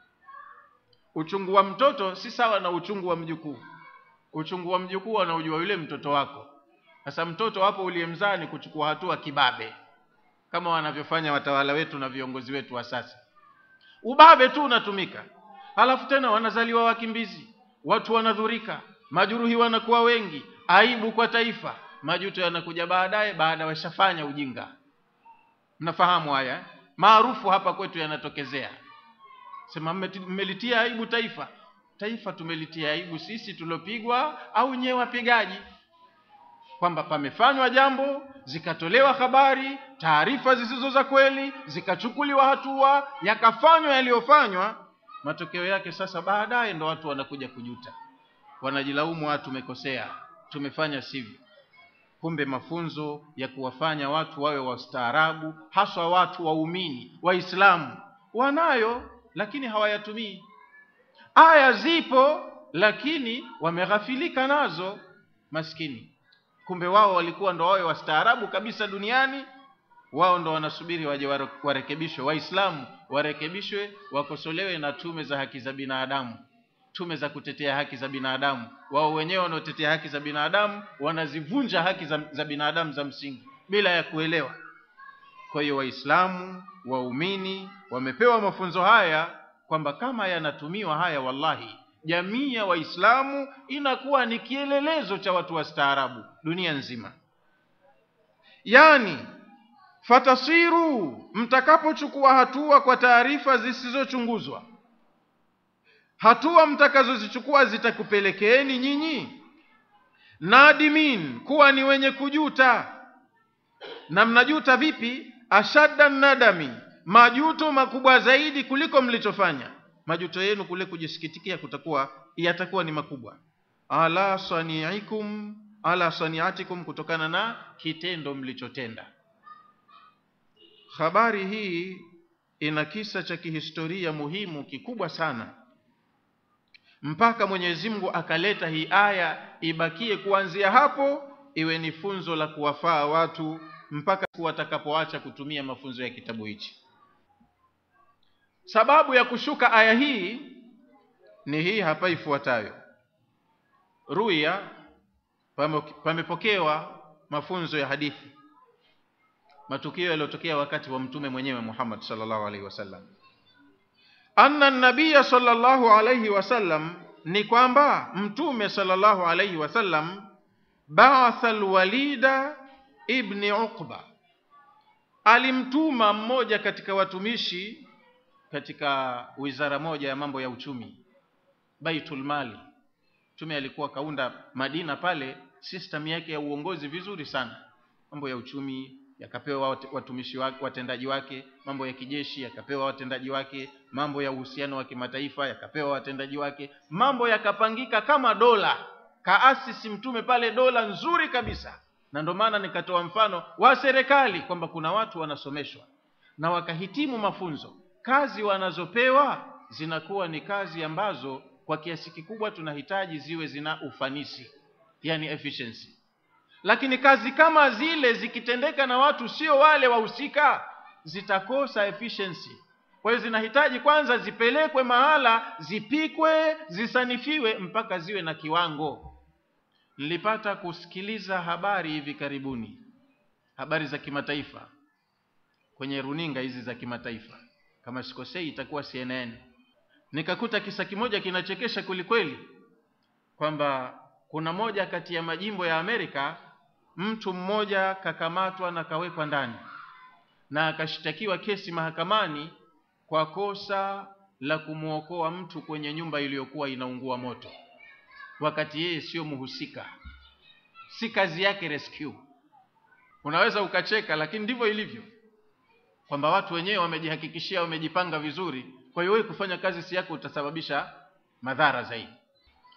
uchungu wa mtoto si sawa na uchungu wa mjukuu uchungu wa mjukuu anaujua yule mtoto wako sasa mtoto wapo uliyemzaa ni kuchukua hatua kibabe kama wanavyofanya watawala wetu na viongozi wetu wa sasa ubabe tu unatumika halafu tena wanazaliwa wakimbizi watu wanadhurika majuruhi wanakuwa wengi aibu kwa taifa majuto yanakuja baadaye baada washafanya ujinga mnafahamu haya eh? maarufu hapa kwetu yanatokezea sema mmelitia aibu taifa taifa tumelitia aibu sisi tuliopigwa au nyewe wapigaji kwamba pamefanywa jambo zikatolewa habari taarifa zisizo za kweli zikachukuliwa hatua yakafanywa yaliyofanywa matokeo yake sasa baadaye ndo watu wanakuja kujuta wanajilaumu watu tumekosea tumefanya sivyo kumbe mafunzo ya kuwafanya watu wawe wastaarabu haswa watu waumini waislamu wanayo lakini hawayatumii aya zipo lakini wameghafilika nazo maskini kumbe wao walikuwa ndo wawe wastaarabu kabisa duniani wao ndo wanasubiri waje warekebishwe waislamu warekebishwe wakosolewe na tume za haki za binadamu tume za kutetea haki za binadamu wao wenyewe wanaotetea haki za binadamu wanazivunja haki za, za binadamu za msingi bila ya kuelewa kwa hiyo waislamu waumini wamepewa mafunzo haya kwamba kama yanatumiwa haya wallahi jamii ya waislamu inakuwa ni kielelezo cha watu wastaarabu dunia nzima yani fatasiru mtakapochukua hatua kwa taarifa zisizochunguzwa hatua mtakazozichukua zitakupelekeeni nyinyi nadimin kuwa ni wenye kujuta na mnajuta vipi ashadda nadami majuto makubwa zaidi kuliko mlichofanya majuto yenu kule kujisikitikia kutakuwa yatakuwa ni makubwa ala saniikum ala saniatikum kutokana na kitendo mlichotenda habari hii ina kisa cha kihistoria muhimu kikubwa sana mpaka Mwenyezi Mungu akaleta hii aya ibakie kuanzia hapo iwe ni funzo la kuwafaa watu mpaka watakapoacha kutumia mafunzo ya kitabu hichi sababu ya kushuka aya hii ni hii hapa ifuatayo ruya pamepokewa mafunzo ya hadithi matukio yaliyotokea wakati wa mtume mwenyewe Muhammad sallallahu alaihi wasallam anna nabiya sallallahu alaihi wasallam ni kwamba mtume sallallahu alaihi wasallam ba'atha alwalida ibni uqba alimtuma mmoja katika watumishi katika wizara moja ya mambo ya uchumi baitul mali mtume alikuwa kaunda madina pale system yake ya uongozi vizuri sana mambo ya uchumi yakapewa watumishi wake watendaji wake mambo ya kijeshi yakapewa watendaji wake mambo ya uhusiano wa kimataifa yakapewa watendaji wake mambo yakapangika kama dola kaasisi mtume pale dola nzuri kabisa na ndio maana nikatoa mfano wa serikali kwamba kuna watu wanasomeshwa na wakahitimu mafunzo kazi wanazopewa zinakuwa ni kazi ambazo kwa kiasi kikubwa tunahitaji ziwe zina ufanisi yani efficiency lakini kazi kama zile zikitendeka na watu sio wale wahusika zitakosa efficiency kwa hiyo zinahitaji kwanza zipelekwe mahala zipikwe zisanifiwe mpaka ziwe na kiwango nilipata kusikiliza habari hivi karibuni habari za kimataifa kwenye runinga hizi za kimataifa kama sikosei itakuwa CNN nikakuta kisa kimoja kinachekesha kwelikweli kwamba kuna moja kati ya majimbo ya Amerika mtu mmoja kakamatwa na kawekwa ndani na akashtakiwa kesi mahakamani kwa kosa la kumwokoa mtu kwenye nyumba iliyokuwa inaungua moto wakati yeye sio mhusika si kazi yake rescue unaweza ukacheka lakini ndivyo ilivyo kwamba watu wenyewe wamejihakikishia wamejipanga vizuri kwa hiyo wewe kufanya kazi si yako utasababisha madhara zaidi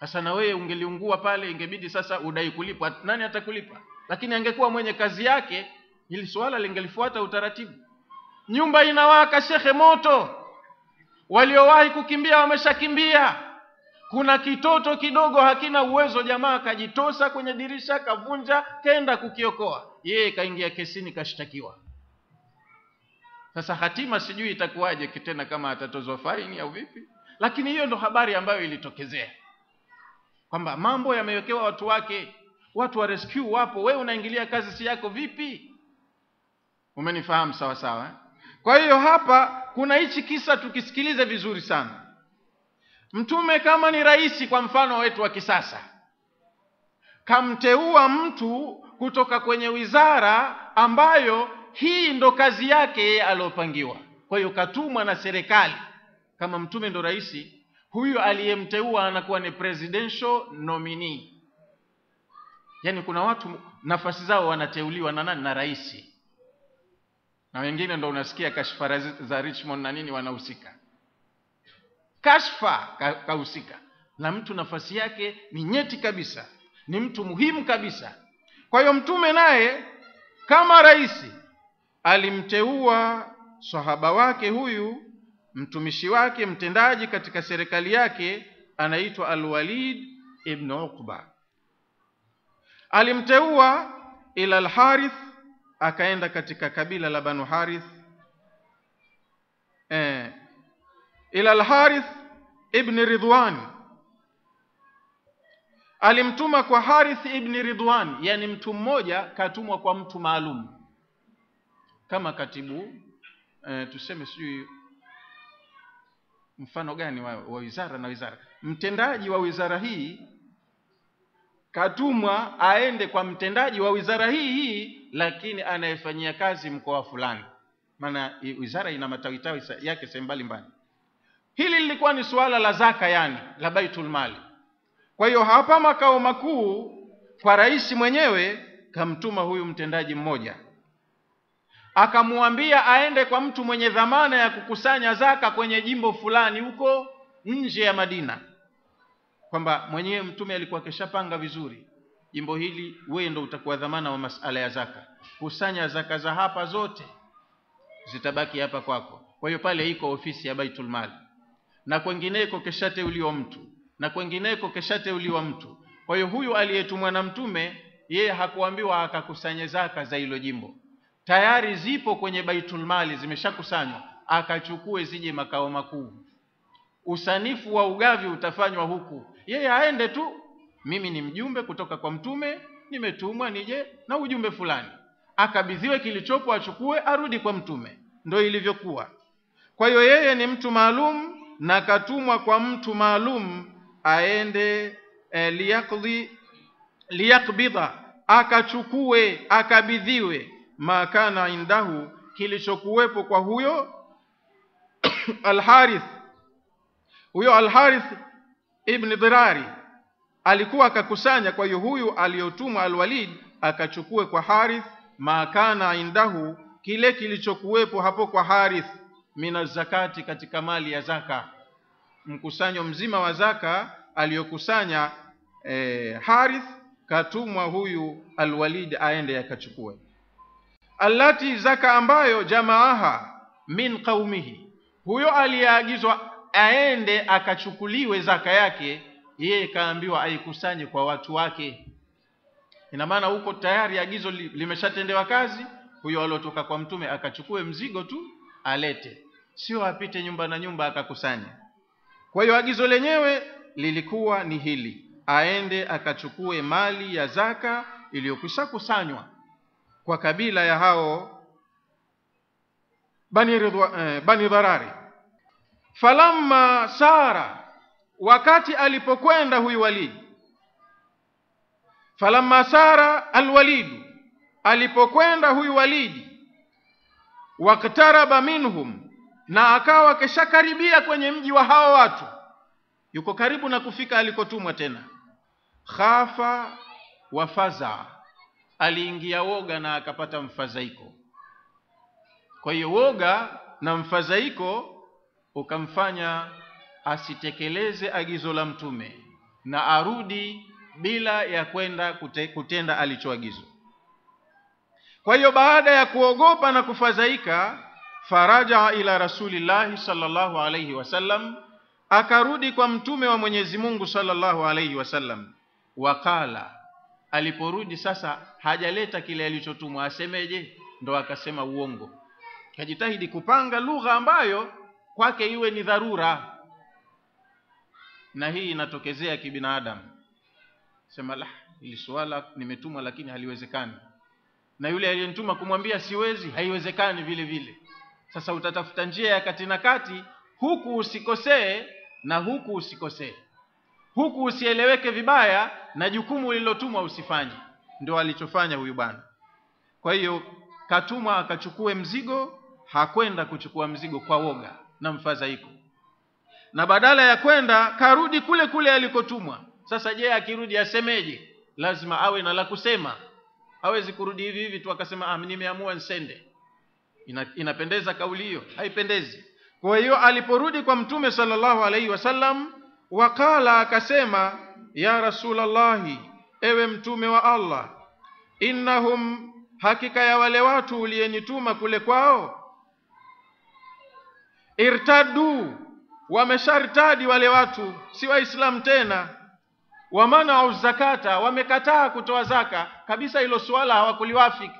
sasa na wewe ungeliungua pale ingebidi sasa udai kulipwa nani atakulipa lakini angekuwa mwenye kazi yake ili swala lingelifuata utaratibu nyumba inawaka shekhe moto waliowahi kukimbia wameshakimbia kuna kitoto kidogo hakina uwezo jamaa kajitosa kwenye dirisha kavunja kenda kukiokoa yeye kaingia kesini kashtakiwa sasa hatima sijui itakuwaje tena kama atatozwa faini au vipi lakini hiyo ndo habari ambayo ilitokezea kwamba mambo yamewekewa watu wake watu wa rescue wapo wewe unaingilia kazi si yako vipi umenifahamu sawa sawa eh? kwa hiyo hapa kuna hichi kisa tukisikilize vizuri sana mtume kama ni rais kwa mfano wetu wa kisasa kamteua mtu kutoka kwenye wizara ambayo hii ndo kazi yake yeye aliopangiwa kwa hiyo katumwa na serikali kama mtume ndo rais huyu aliyemteua anakuwa ni presidential nominee yaani kuna watu nafasi zao wanateuliwa na nani na rais na wengine ndo unasikia kashfa za richmond na nini wanahusika kashfa kahusika na mtu nafasi yake ni nyeti kabisa ni mtu muhimu kabisa kwa hiyo mtume naye kama rais alimteua sahaba wake huyu mtumishi wake mtendaji katika serikali yake anaitwa alwalid ibn uqba alimteua ila alharith akaenda katika kabila la banu harith eh, ila alharith ibn ridwan alimtuma kwa harith ibn ridwan yani mtu mmoja katumwa kwa mtu maalum kama katibu eh, tuseme sijui mfano gani wa, wa wizara na wizara mtendaji wa wizara hii katumwa aende kwa mtendaji wa wizara hii hii lakini anayefanyia kazi mkoa fulani maana wizara ina matawitawi yake sehemu mbalimbali hili lilikuwa ni suala la zaka yani la baitul mali kwa hiyo hapa makao makuu kwa rais mwenyewe kamtuma huyu mtendaji mmoja akamwambia aende kwa mtu mwenye dhamana ya kukusanya zaka kwenye jimbo fulani huko nje ya Madina, kwamba mwenyewe mtume alikuwa akishapanga vizuri, jimbo hili wewe ndo utakuwa dhamana wa masala ya zaka, kusanya zaka za hapa zote zitabaki hapa kwako. Kwa hiyo pale iko ofisi ya Baitul Mali, na kwengineko keshateuliwa mtu, na kwengineko keshateuliwa mtu. Kwa hiyo huyu aliyetumwa na mtume, yeye hakuambiwa akakusanye zaka za hilo jimbo tayari zipo kwenye baitul mali zimeshakusanywa akachukue zije makao makuu usanifu wa ugavi utafanywa huku yeye aende tu mimi ni mjumbe kutoka kwa mtume nimetumwa nije na ujumbe fulani akabidhiwe kilichopo achukue arudi kwa mtume ndo ilivyokuwa kwa hiyo yeye ni mtu maalum na katumwa kwa mtu maalum aende eh, liyakdhi liyakbidha akachukue akabidhiwe ma kana indahu kilichokuwepo kwa huyo alharith huyo alharith ibn dhirari alikuwa akakusanya kwa hiyo huyu aliyotumwa alwalid akachukue kwa harith ma kana indahu kile kilichokuwepo hapo kwa harith mina zakati katika mali ya zaka mkusanyo mzima wa zaka aliyokusanya eh, harith katumwa huyu alwalid aende akachukue allati zaka ambayo jamaaha min qaumihi huyo aliyeagizwa aende akachukuliwe zaka yake yeye kaambiwa aikusanye kwa watu wake ina maana huko tayari agizo li, limeshatendewa kazi huyo aliotoka kwa mtume akachukue mzigo tu alete sio apite nyumba na nyumba akakusanya kwa hiyo agizo lenyewe lilikuwa ni hili aende akachukue mali ya zaka iliyokwisha kusanywa kwa kabila ya hao bani, ridwa, eh, bani dharari falamma sara wakati alipokwenda huyu walidi falamma sara alwalidu alipokwenda huyu walidi waktaraba minhum na akawa keshakaribia kwenye mji wa hao watu yuko karibu na kufika alikotumwa tena khafa wa faza aliingia woga na akapata mfadhaiko kwa hiyo woga na mfadhaiko ukamfanya asitekeleze agizo la mtume na arudi bila ya kwenda kute, kutenda alichoagizwa kwa hiyo baada ya kuogopa na kufadhaika farajaa ila rasulillahi sallallahu alayhi wasallam akarudi kwa mtume wa mwenyezi mungu sallallahu alayhi wasallam waqala aliporudi sasa hajaleta kile alichotumwa asemeje ndo akasema uongo kajitahidi kupanga lugha ambayo kwake iwe ni dharura na hii inatokezea kibinadamu sema la ili suala nimetumwa lakini haliwezekani na yule aliyenituma kumwambia siwezi haiwezekani vile vile sasa utatafuta njia ya kati na kati huku usikosee na huku usikosee huku usieleweke vibaya na jukumu lililotumwa usifanye ndio alichofanya huyu bwana kwa hiyo katumwa akachukue mzigo hakwenda kuchukua mzigo kwa woga na mfadhaiko na badala ya kwenda karudi kule kule alikotumwa sasa je akirudi asemeje lazima awe na la kusema hawezi kurudi hivi hivi tu akasema ah, nimeamua nsende Ina, inapendeza kauli hiyo haipendezi kwa hiyo aliporudi kwa mtume sallallahu alaihi wasallam wakala akasema ya rasulallahi ewe mtume wa allah innahum hakika ya wale watu uliyenituma kule kwao irtaddu wameshartadi wale watu si waislamu tena wamanau zakata wamekataa kutoa zaka kabisa hilo suala hawakuliwafiki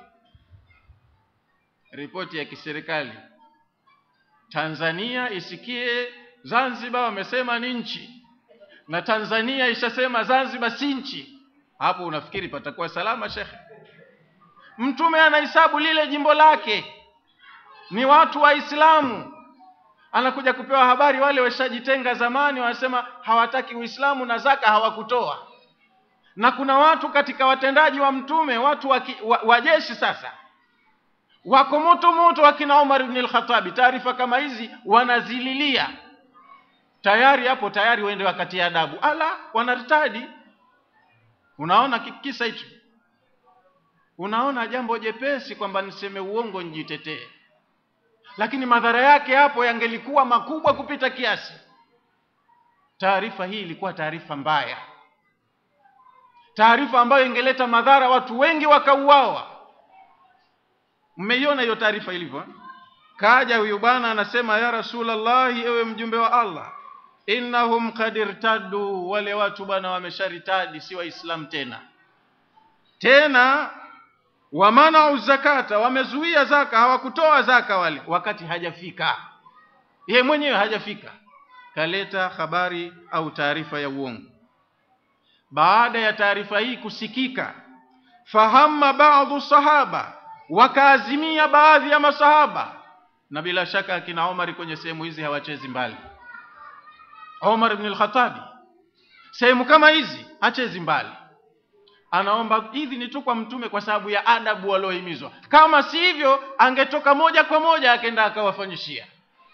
ripoti ya kiserikali tanzania isikie zanzibar wamesema ni nchi na tanzania ishasema zanzibar si nchi hapo unafikiri patakuwa salama shekhe mtume anahesabu lile jimbo lake ni watu waislamu anakuja kupewa habari wale washajitenga zamani wanasema hawataki uislamu na zaka hawakutoa na kuna watu katika watendaji wa mtume watu wa, wa, wa jeshi sasa wako moto moto wakina Umar ibn al-Khattabi taarifa kama hizi wanazililia tayari hapo tayari waende wakati adabu ala wanartadi unaona kisa hicho unaona jambo jepesi kwamba niseme uongo nijitetee lakini madhara yake hapo yangelikuwa makubwa kupita kiasi taarifa hii ilikuwa taarifa mbaya taarifa ambayo ingeleta madhara watu wengi wakauawa mmeiona hiyo taarifa ilivyo kaja huyu bwana anasema ya rasulallahi ewe mjumbe wa allah innahum kad irtaddu wale watu bwana wamesharitadi si waislamu tena tena wamanau zakata wamezuia zaka hawakutoa zaka wale wakati hajafika ye mwenyewe hajafika kaleta habari au taarifa ya uongo baada ya taarifa hii kusikika fahamma baadhu sahaba wakaazimia baadhi ya masahaba na bila shaka akina Omar kwenye sehemu hizi hawachezi mbali Omar ibn al-Khattabi sehemu kama hizi hachezi mbali anaomba idhini tu kwa mtume kwa sababu ya adabu waliohimizwa kama si hivyo angetoka moja kwa moja akenda akawafanyishia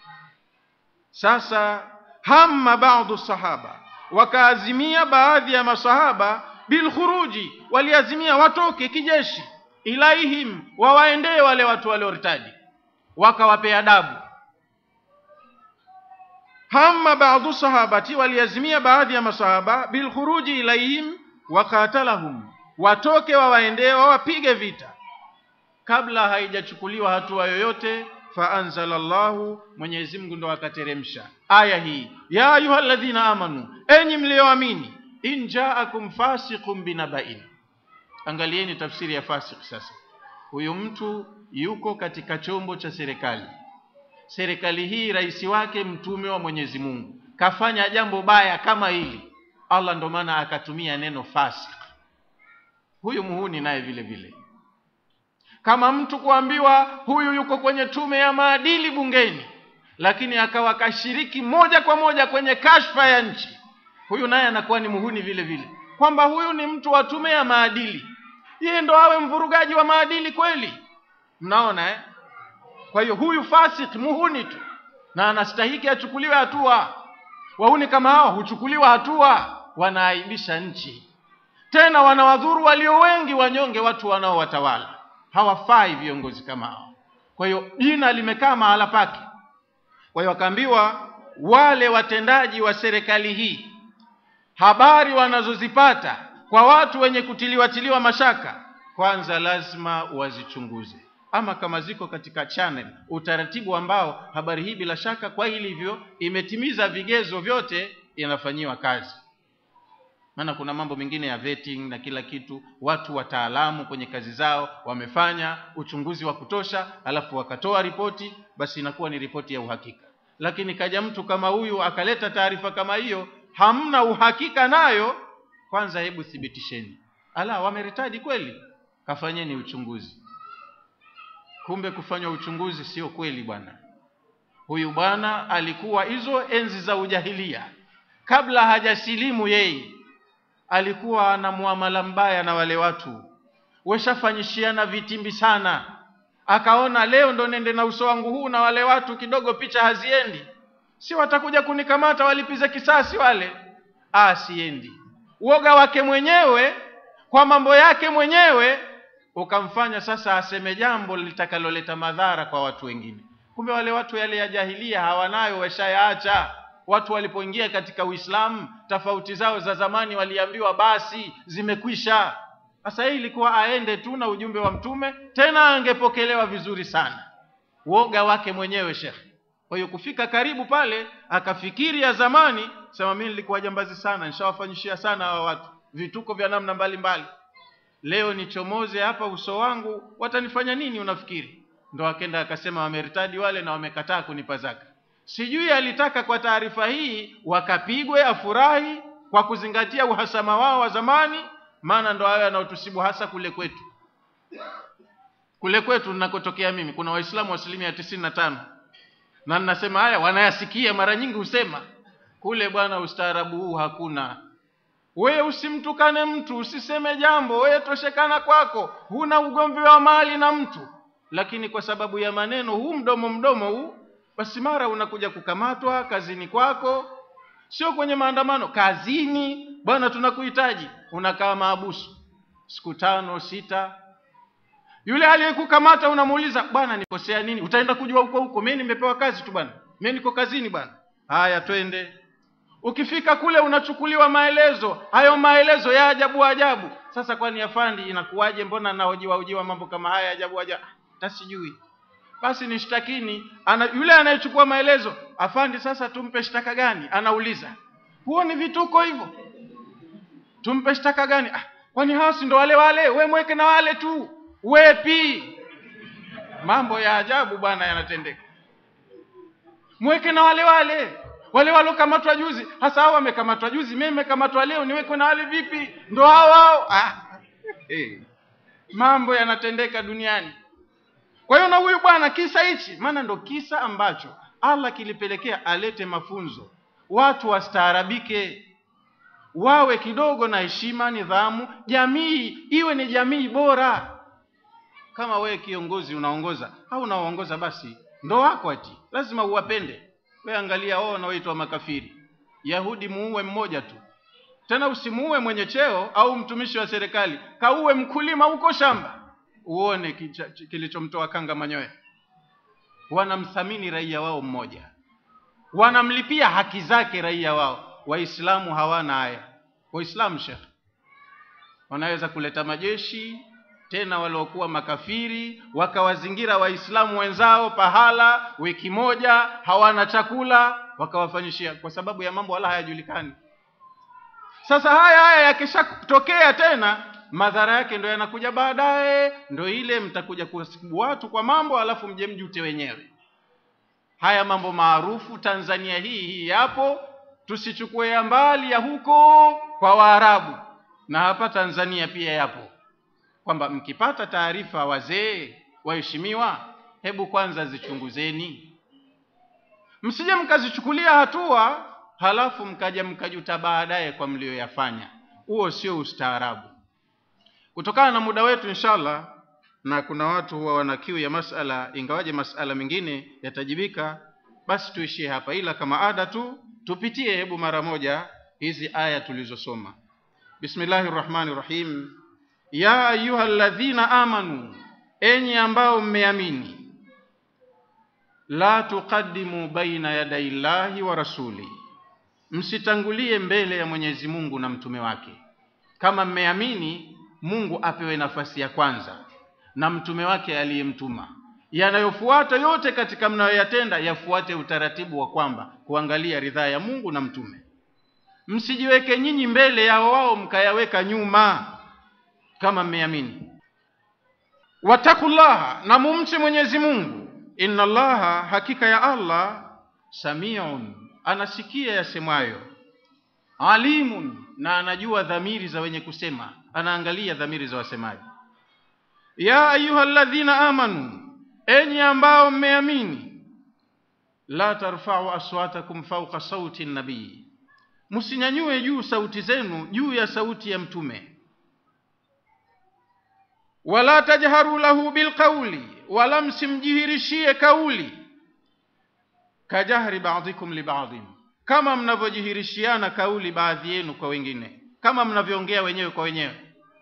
sasa hamma baadhu sahaba wakaazimia baadhi ya masahaba bilkhuruji waliazimia watoke kijeshi ilaihim wawaendee wale watu waliortadi wakawapea adabu hamma baadhu sahabati waliazimia baadhi ya masahaba bilkhuruji ilaihim wakatalahum watoke wawaendee wawapige vita kabla haijachukuliwa hatua yoyote faanzala llahu mwenyezi mungu ndo akateremsha aya hii ya ayuha alladhina amanu enyi mliyoamini in jaakum fasiqun binabain angalieni tafsiri ya fasik sasa huyu mtu yuko katika chombo cha serikali serikali hii rais wake mtume wa mwenyezi mungu kafanya jambo baya kama hili allah ndo maana akatumia neno fasik huyu muhuni naye vile vile kama mtu kuambiwa huyu yuko kwenye tume ya maadili bungeni lakini akawa kashiriki moja kwa moja kwenye kashfa ya nchi huyu naye anakuwa ni muhuni vile vile kwamba huyu ni mtu wa tume ya maadili yeye ndo awe mvurugaji wa maadili kweli mnaona eh? kwa hiyo huyu fasik muhuni tu na anastahiki achukuliwe hatua wahuni kama hao huchukuliwa hatua wanaaibisha nchi tena wanawadhuru walio wengi wanyonge watu wanaowatawala hawafai viongozi kama hao kwa hiyo jina limekaa mahala pake kwa hiyo wakaambiwa wale watendaji wa serikali hii habari wanazozipata kwa watu wenye kutiliwatiliwa mashaka kwanza lazima wazichunguze ama kama ziko katika channel utaratibu ambao habari hii bila shaka kwa ilivyo imetimiza vigezo vyote inafanyiwa kazi maana kuna mambo mengine ya vetting na kila kitu watu wataalamu kwenye kazi zao wamefanya uchunguzi wa kutosha alafu wakatoa ripoti basi inakuwa ni ripoti ya uhakika lakini kaja mtu kama huyu akaleta taarifa kama hiyo hamna uhakika nayo kwanza hebu thibitisheni ala wameretadi kweli kafanyeni uchunguzi kumbe kufanywa uchunguzi sio kweli bwana huyu bwana alikuwa hizo enzi za ujahilia kabla hajasilimu yeye alikuwa na muamala mbaya na wale watu weshafanyishiana vitimbi sana akaona leo ndo nende na uso wangu huu na wale watu kidogo picha haziendi si watakuja kunikamata walipiza kisasi wale ah siendi uoga wake mwenyewe kwa mambo yake mwenyewe ukamfanya sasa aseme jambo litakaloleta madhara kwa watu wengine kumbe wale watu yale ya jahilia hawanayo washayaacha watu walipoingia katika uislamu tofauti zao za zamani waliambiwa basi zimekwisha sasa hii ilikuwa aende tu na ujumbe wa mtume tena angepokelewa vizuri sana woga wake mwenyewe shekhe kwa hiyo kufika karibu pale akafikiri ya zamani sema mimi nilikuwa jambazi sana nishawafanyishia sana hawa watu vituko vya namna mbalimbali mbali. leo nichomoze hapa uso wangu watanifanya nini unafikiri ndo akenda akasema wameritadi wale na wamekataa kunipa zaka sijui alitaka kwa taarifa hii wakapigwe afurahi kwa kuzingatia uhasama wao wa zamani maana ndo hayo yanaotusibu hasa kule kwetu kule kwetu ninakotokea mimi kuna waislamu asilimia tisini na tano na ninasema haya wanayasikia mara nyingi husema kule bwana ustaarabu huu hakuna wewe usimtukane mtu usiseme jambo wewe toshekana kwako huna ugomvi wa mali na mtu lakini kwa sababu ya maneno huu mdomo mdomo huu basi mara unakuja kukamatwa kazini kwako sio kwenye maandamano kazini bwana tunakuhitaji unakaa maabusu siku tano sita yule aliyekukamata unamuuliza bwana nikosea nini utaenda kujua huko huko mimi nimepewa kazi tu bwana mimi niko kazini bwana haya twende ukifika kule unachukuliwa maelezo hayo maelezo ya ajabu ajabu sasa kwani afandi inakuwaje mbona nahojiwa hojiwa mambo kama haya ajabu ajabu tasijui basi nishtakini ana, yule anayechukua maelezo afandi sasa tumpe shtaka gani anauliza huo ni vituko hivyo tumpe shtaka gani ah, kwani hao si ndo wale wale we mweke na wale tu wepi mambo ya ajabu bwana yanatendeka mweke na wale wale wale walokamatwa juzi hasa hao wamekamatwa juzi mimi nimekamatwa leo niwekwe na wale vipi ndo hao hao ah. hey. mambo yanatendeka duniani kwa hiyo na huyu bwana kisa hichi maana ndo kisa ambacho allah kilipelekea alete mafunzo watu wastaarabike wawe kidogo na heshima nidhamu jamii iwe ni jamii bora kama wewe kiongozi unaongoza au unaoongoza basi ndo wako ati lazima uwapende we angalia wao wanaoitwa makafiri yahudi muue mmoja tu tena usimuue mwenye cheo au mtumishi wa serikali kauwe mkulima huko shamba uone kilichomtoa kanga manyoya wanamthamini raia wao mmoja wanamlipia haki zake raia wao waislamu hawana haya waislamu shekh wanaweza kuleta majeshi tena waliokuwa makafiri wakawazingira waislamu wenzao pahala wiki moja hawana chakula wakawafanyishia kwa sababu ya mambo wala hayajulikani sasa haya haya yakishatokea tena madhara yake ndo yanakuja baadaye ndo ile mtakuja kuwasibu watu kwa mambo alafu mje mjute wenyewe haya mambo maarufu tanzania hii hii yapo tusichukue ya mbali ya huko kwa waarabu na hapa tanzania pia yapo kwamba mkipata taarifa wazee waheshimiwa hebu kwanza zichunguzeni msije mkazichukulia hatua halafu mkaja mkajuta baadaye kwa mlioyafanya huo sio ustaarabu kutokana na muda wetu inshallah na kuna watu huwa wana kiu ya masala ingawaje masala mengine yatajibika basi tuishie hapa ila kama ada tu tupitie hebu mara moja hizi aya tulizosoma bismillahi rrahmani rrahim ya ayuha ladhina amanu enyi ambao mmeamini la tuqaddimu baina yadai llahi wa rasuli msitangulie mbele ya Mwenyezi Mungu na mtume wake. Kama mmeamini, Mungu apewe nafasi ya kwanza na mtume wake aliyemtuma. Yanayofuata yote katika mnayoyatenda yafuate utaratibu wa kwamba kuangalia ridhaa ya Mungu na mtume. Msijiweke nyinyi mbele yao, wao mkayaweka nyuma. Kama mmeamini, watakullaha, na mumche Mwenyezi Mungu. Inna Allaha, hakika ya Allah, samiun, anasikia yasemwayo, alimun, na anajua dhamiri za wenye kusema, anaangalia dhamiri za wasemaji. Ya ayuha alladhina amanu, enyi ambao mmeamini, la tarfa'u aswatakum fawqa sauti nabii, msinyanyue juu sauti zenu juu ya sauti ya mtume. Wala tajharu lahu bilqawli, wala msimjihirishie kauli. Kajahri ba'dikum li ba'din, kama mnavyojihirishiana kauli baadhi yenu kwa wengine, kama mnavyoongea wenyewe kwa wenyewe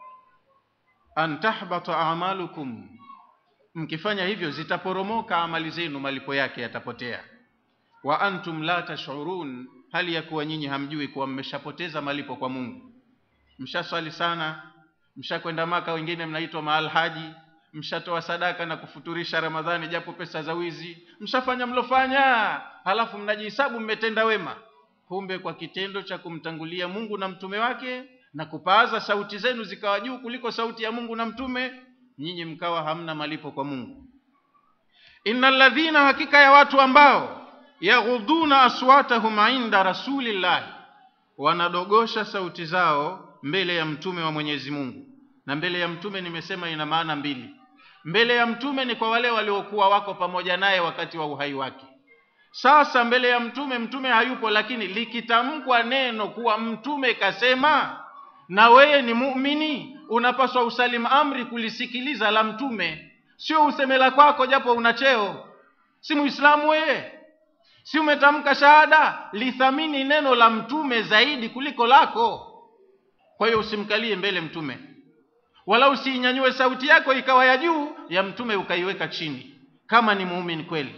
an tahbata a'malukum, mkifanya hivyo zitaporomoka amali zenu, malipo yake yatapotea. Wa antum la tash'urun, hali ya kuwa nyinyi hamjui kuwa mmeshapoteza malipo kwa Mungu. Mshaswali sana, mshakwenda Maka, wengine mnaitwa maalhaji, mshatoa sadaka na kufuturisha Ramadhani japo pesa za wizi, mshafanya mlofanya, halafu mnajihesabu mmetenda wema, kumbe kwa kitendo cha kumtangulia Mungu na mtume wake na kupaaza sauti zenu zikawa juu kuliko sauti ya Mungu na mtume, nyinyi mkawa hamna malipo kwa Mungu. Innal ladhina, hakika ya watu ambao yaghudhuna aswatahum inda rasulillahi, wanadogosha sauti zao mbele ya mtume wa Mwenyezi Mungu. Na mbele ya mtume nimesema ina maana mbili. Mbele ya mtume ni kwa wale waliokuwa wako pamoja naye wakati wa uhai wake. Sasa mbele ya mtume, mtume hayupo, lakini likitamkwa neno kuwa mtume kasema na wewe ni muumini, unapaswa usalim amri kulisikiliza la mtume, sio useme la kwako japo una cheo. Si muislamu wewe? Si umetamka shahada? Lithamini neno la mtume zaidi kuliko lako. Kwa hiyo usimkalie mbele mtume, wala usiinyanyue sauti yako ikawa ya juu ya mtume ukaiweka chini, kama ni muumini kweli.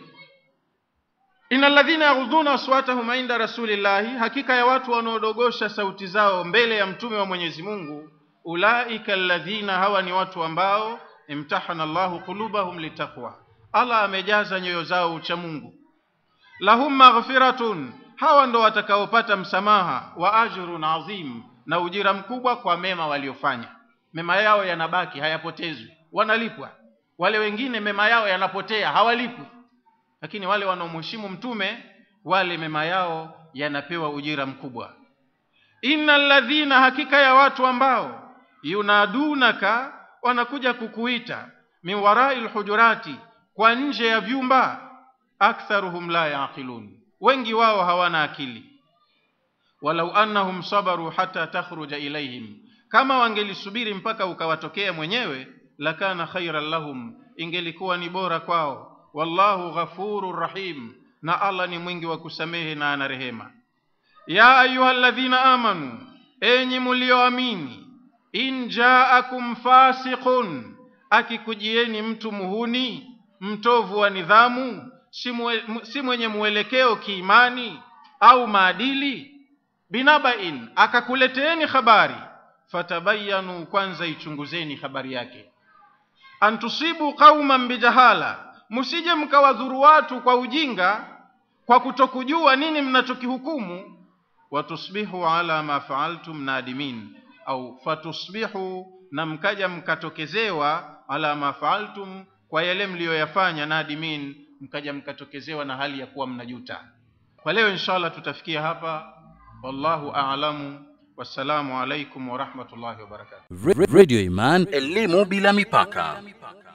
Innal ladhina yaghudhuna aswatahum inda rasulillahi, hakika ya watu wanaodogosha sauti zao mbele ya mtume wa Mwenyezi Mungu. Ulaika alladhina, hawa ni watu ambao imtahana Allahu qulubahum litaqwa, Allah amejaza nyoyo zao ucha Mungu. Lahum maghfiratun, hawa ndo watakaopata msamaha wa ajrun adhim, na ujira mkubwa kwa mema waliofanya. Mema yao yanabaki, hayapotezwi, wanalipwa. Wale wengine mema yao yanapotea, hawalipwi lakini wale wanaomheshimu mtume wale mema yao yanapewa ujira mkubwa. Innal ladhina, hakika ya watu ambao yunadunaka, wanakuja kukuita min warai lhujurati, kwa nje ya vyumba. Aktharuhum la yaqilun, wengi wao hawana akili. Walau annahum sabaru hata takhruja ilaihim, kama wangelisubiri mpaka ukawatokea mwenyewe, lakana khairan lahum, ingelikuwa ni bora kwao wallahu ghafurur rahim, na Allah ni mwingi wa kusamehe na ana rehema. Ya ayyuhalladhina amanu, enyi mulioamini, in jaakum fasiqun, akikujieni mtu muhuni mtovu wa nidhamu, si, mwe, si mwenye mwelekeo kiimani au maadili, binabain, akakuleteeni habari, fatabayanu, kwanza ichunguzeni habari yake, antusibu qauman bijahala msije mkawadhuru watu kwa ujinga, kwa kutokujua nini mnachokihukumu. Watusbihu ala ma faaltum nadimin, au fatusbihu, na mkaja mkatokezewa, ala ma faaltum, kwa yale mliyoyafanya, nadimin, mkaja mkatokezewa na hali ya kuwa mnajuta. Kwa leo inshallah tutafikia hapa. Wallahu a'lamu. Wassalamu alaikum warahmatullahi wabarakatuh. Radio Iman, elimu bila mipaka.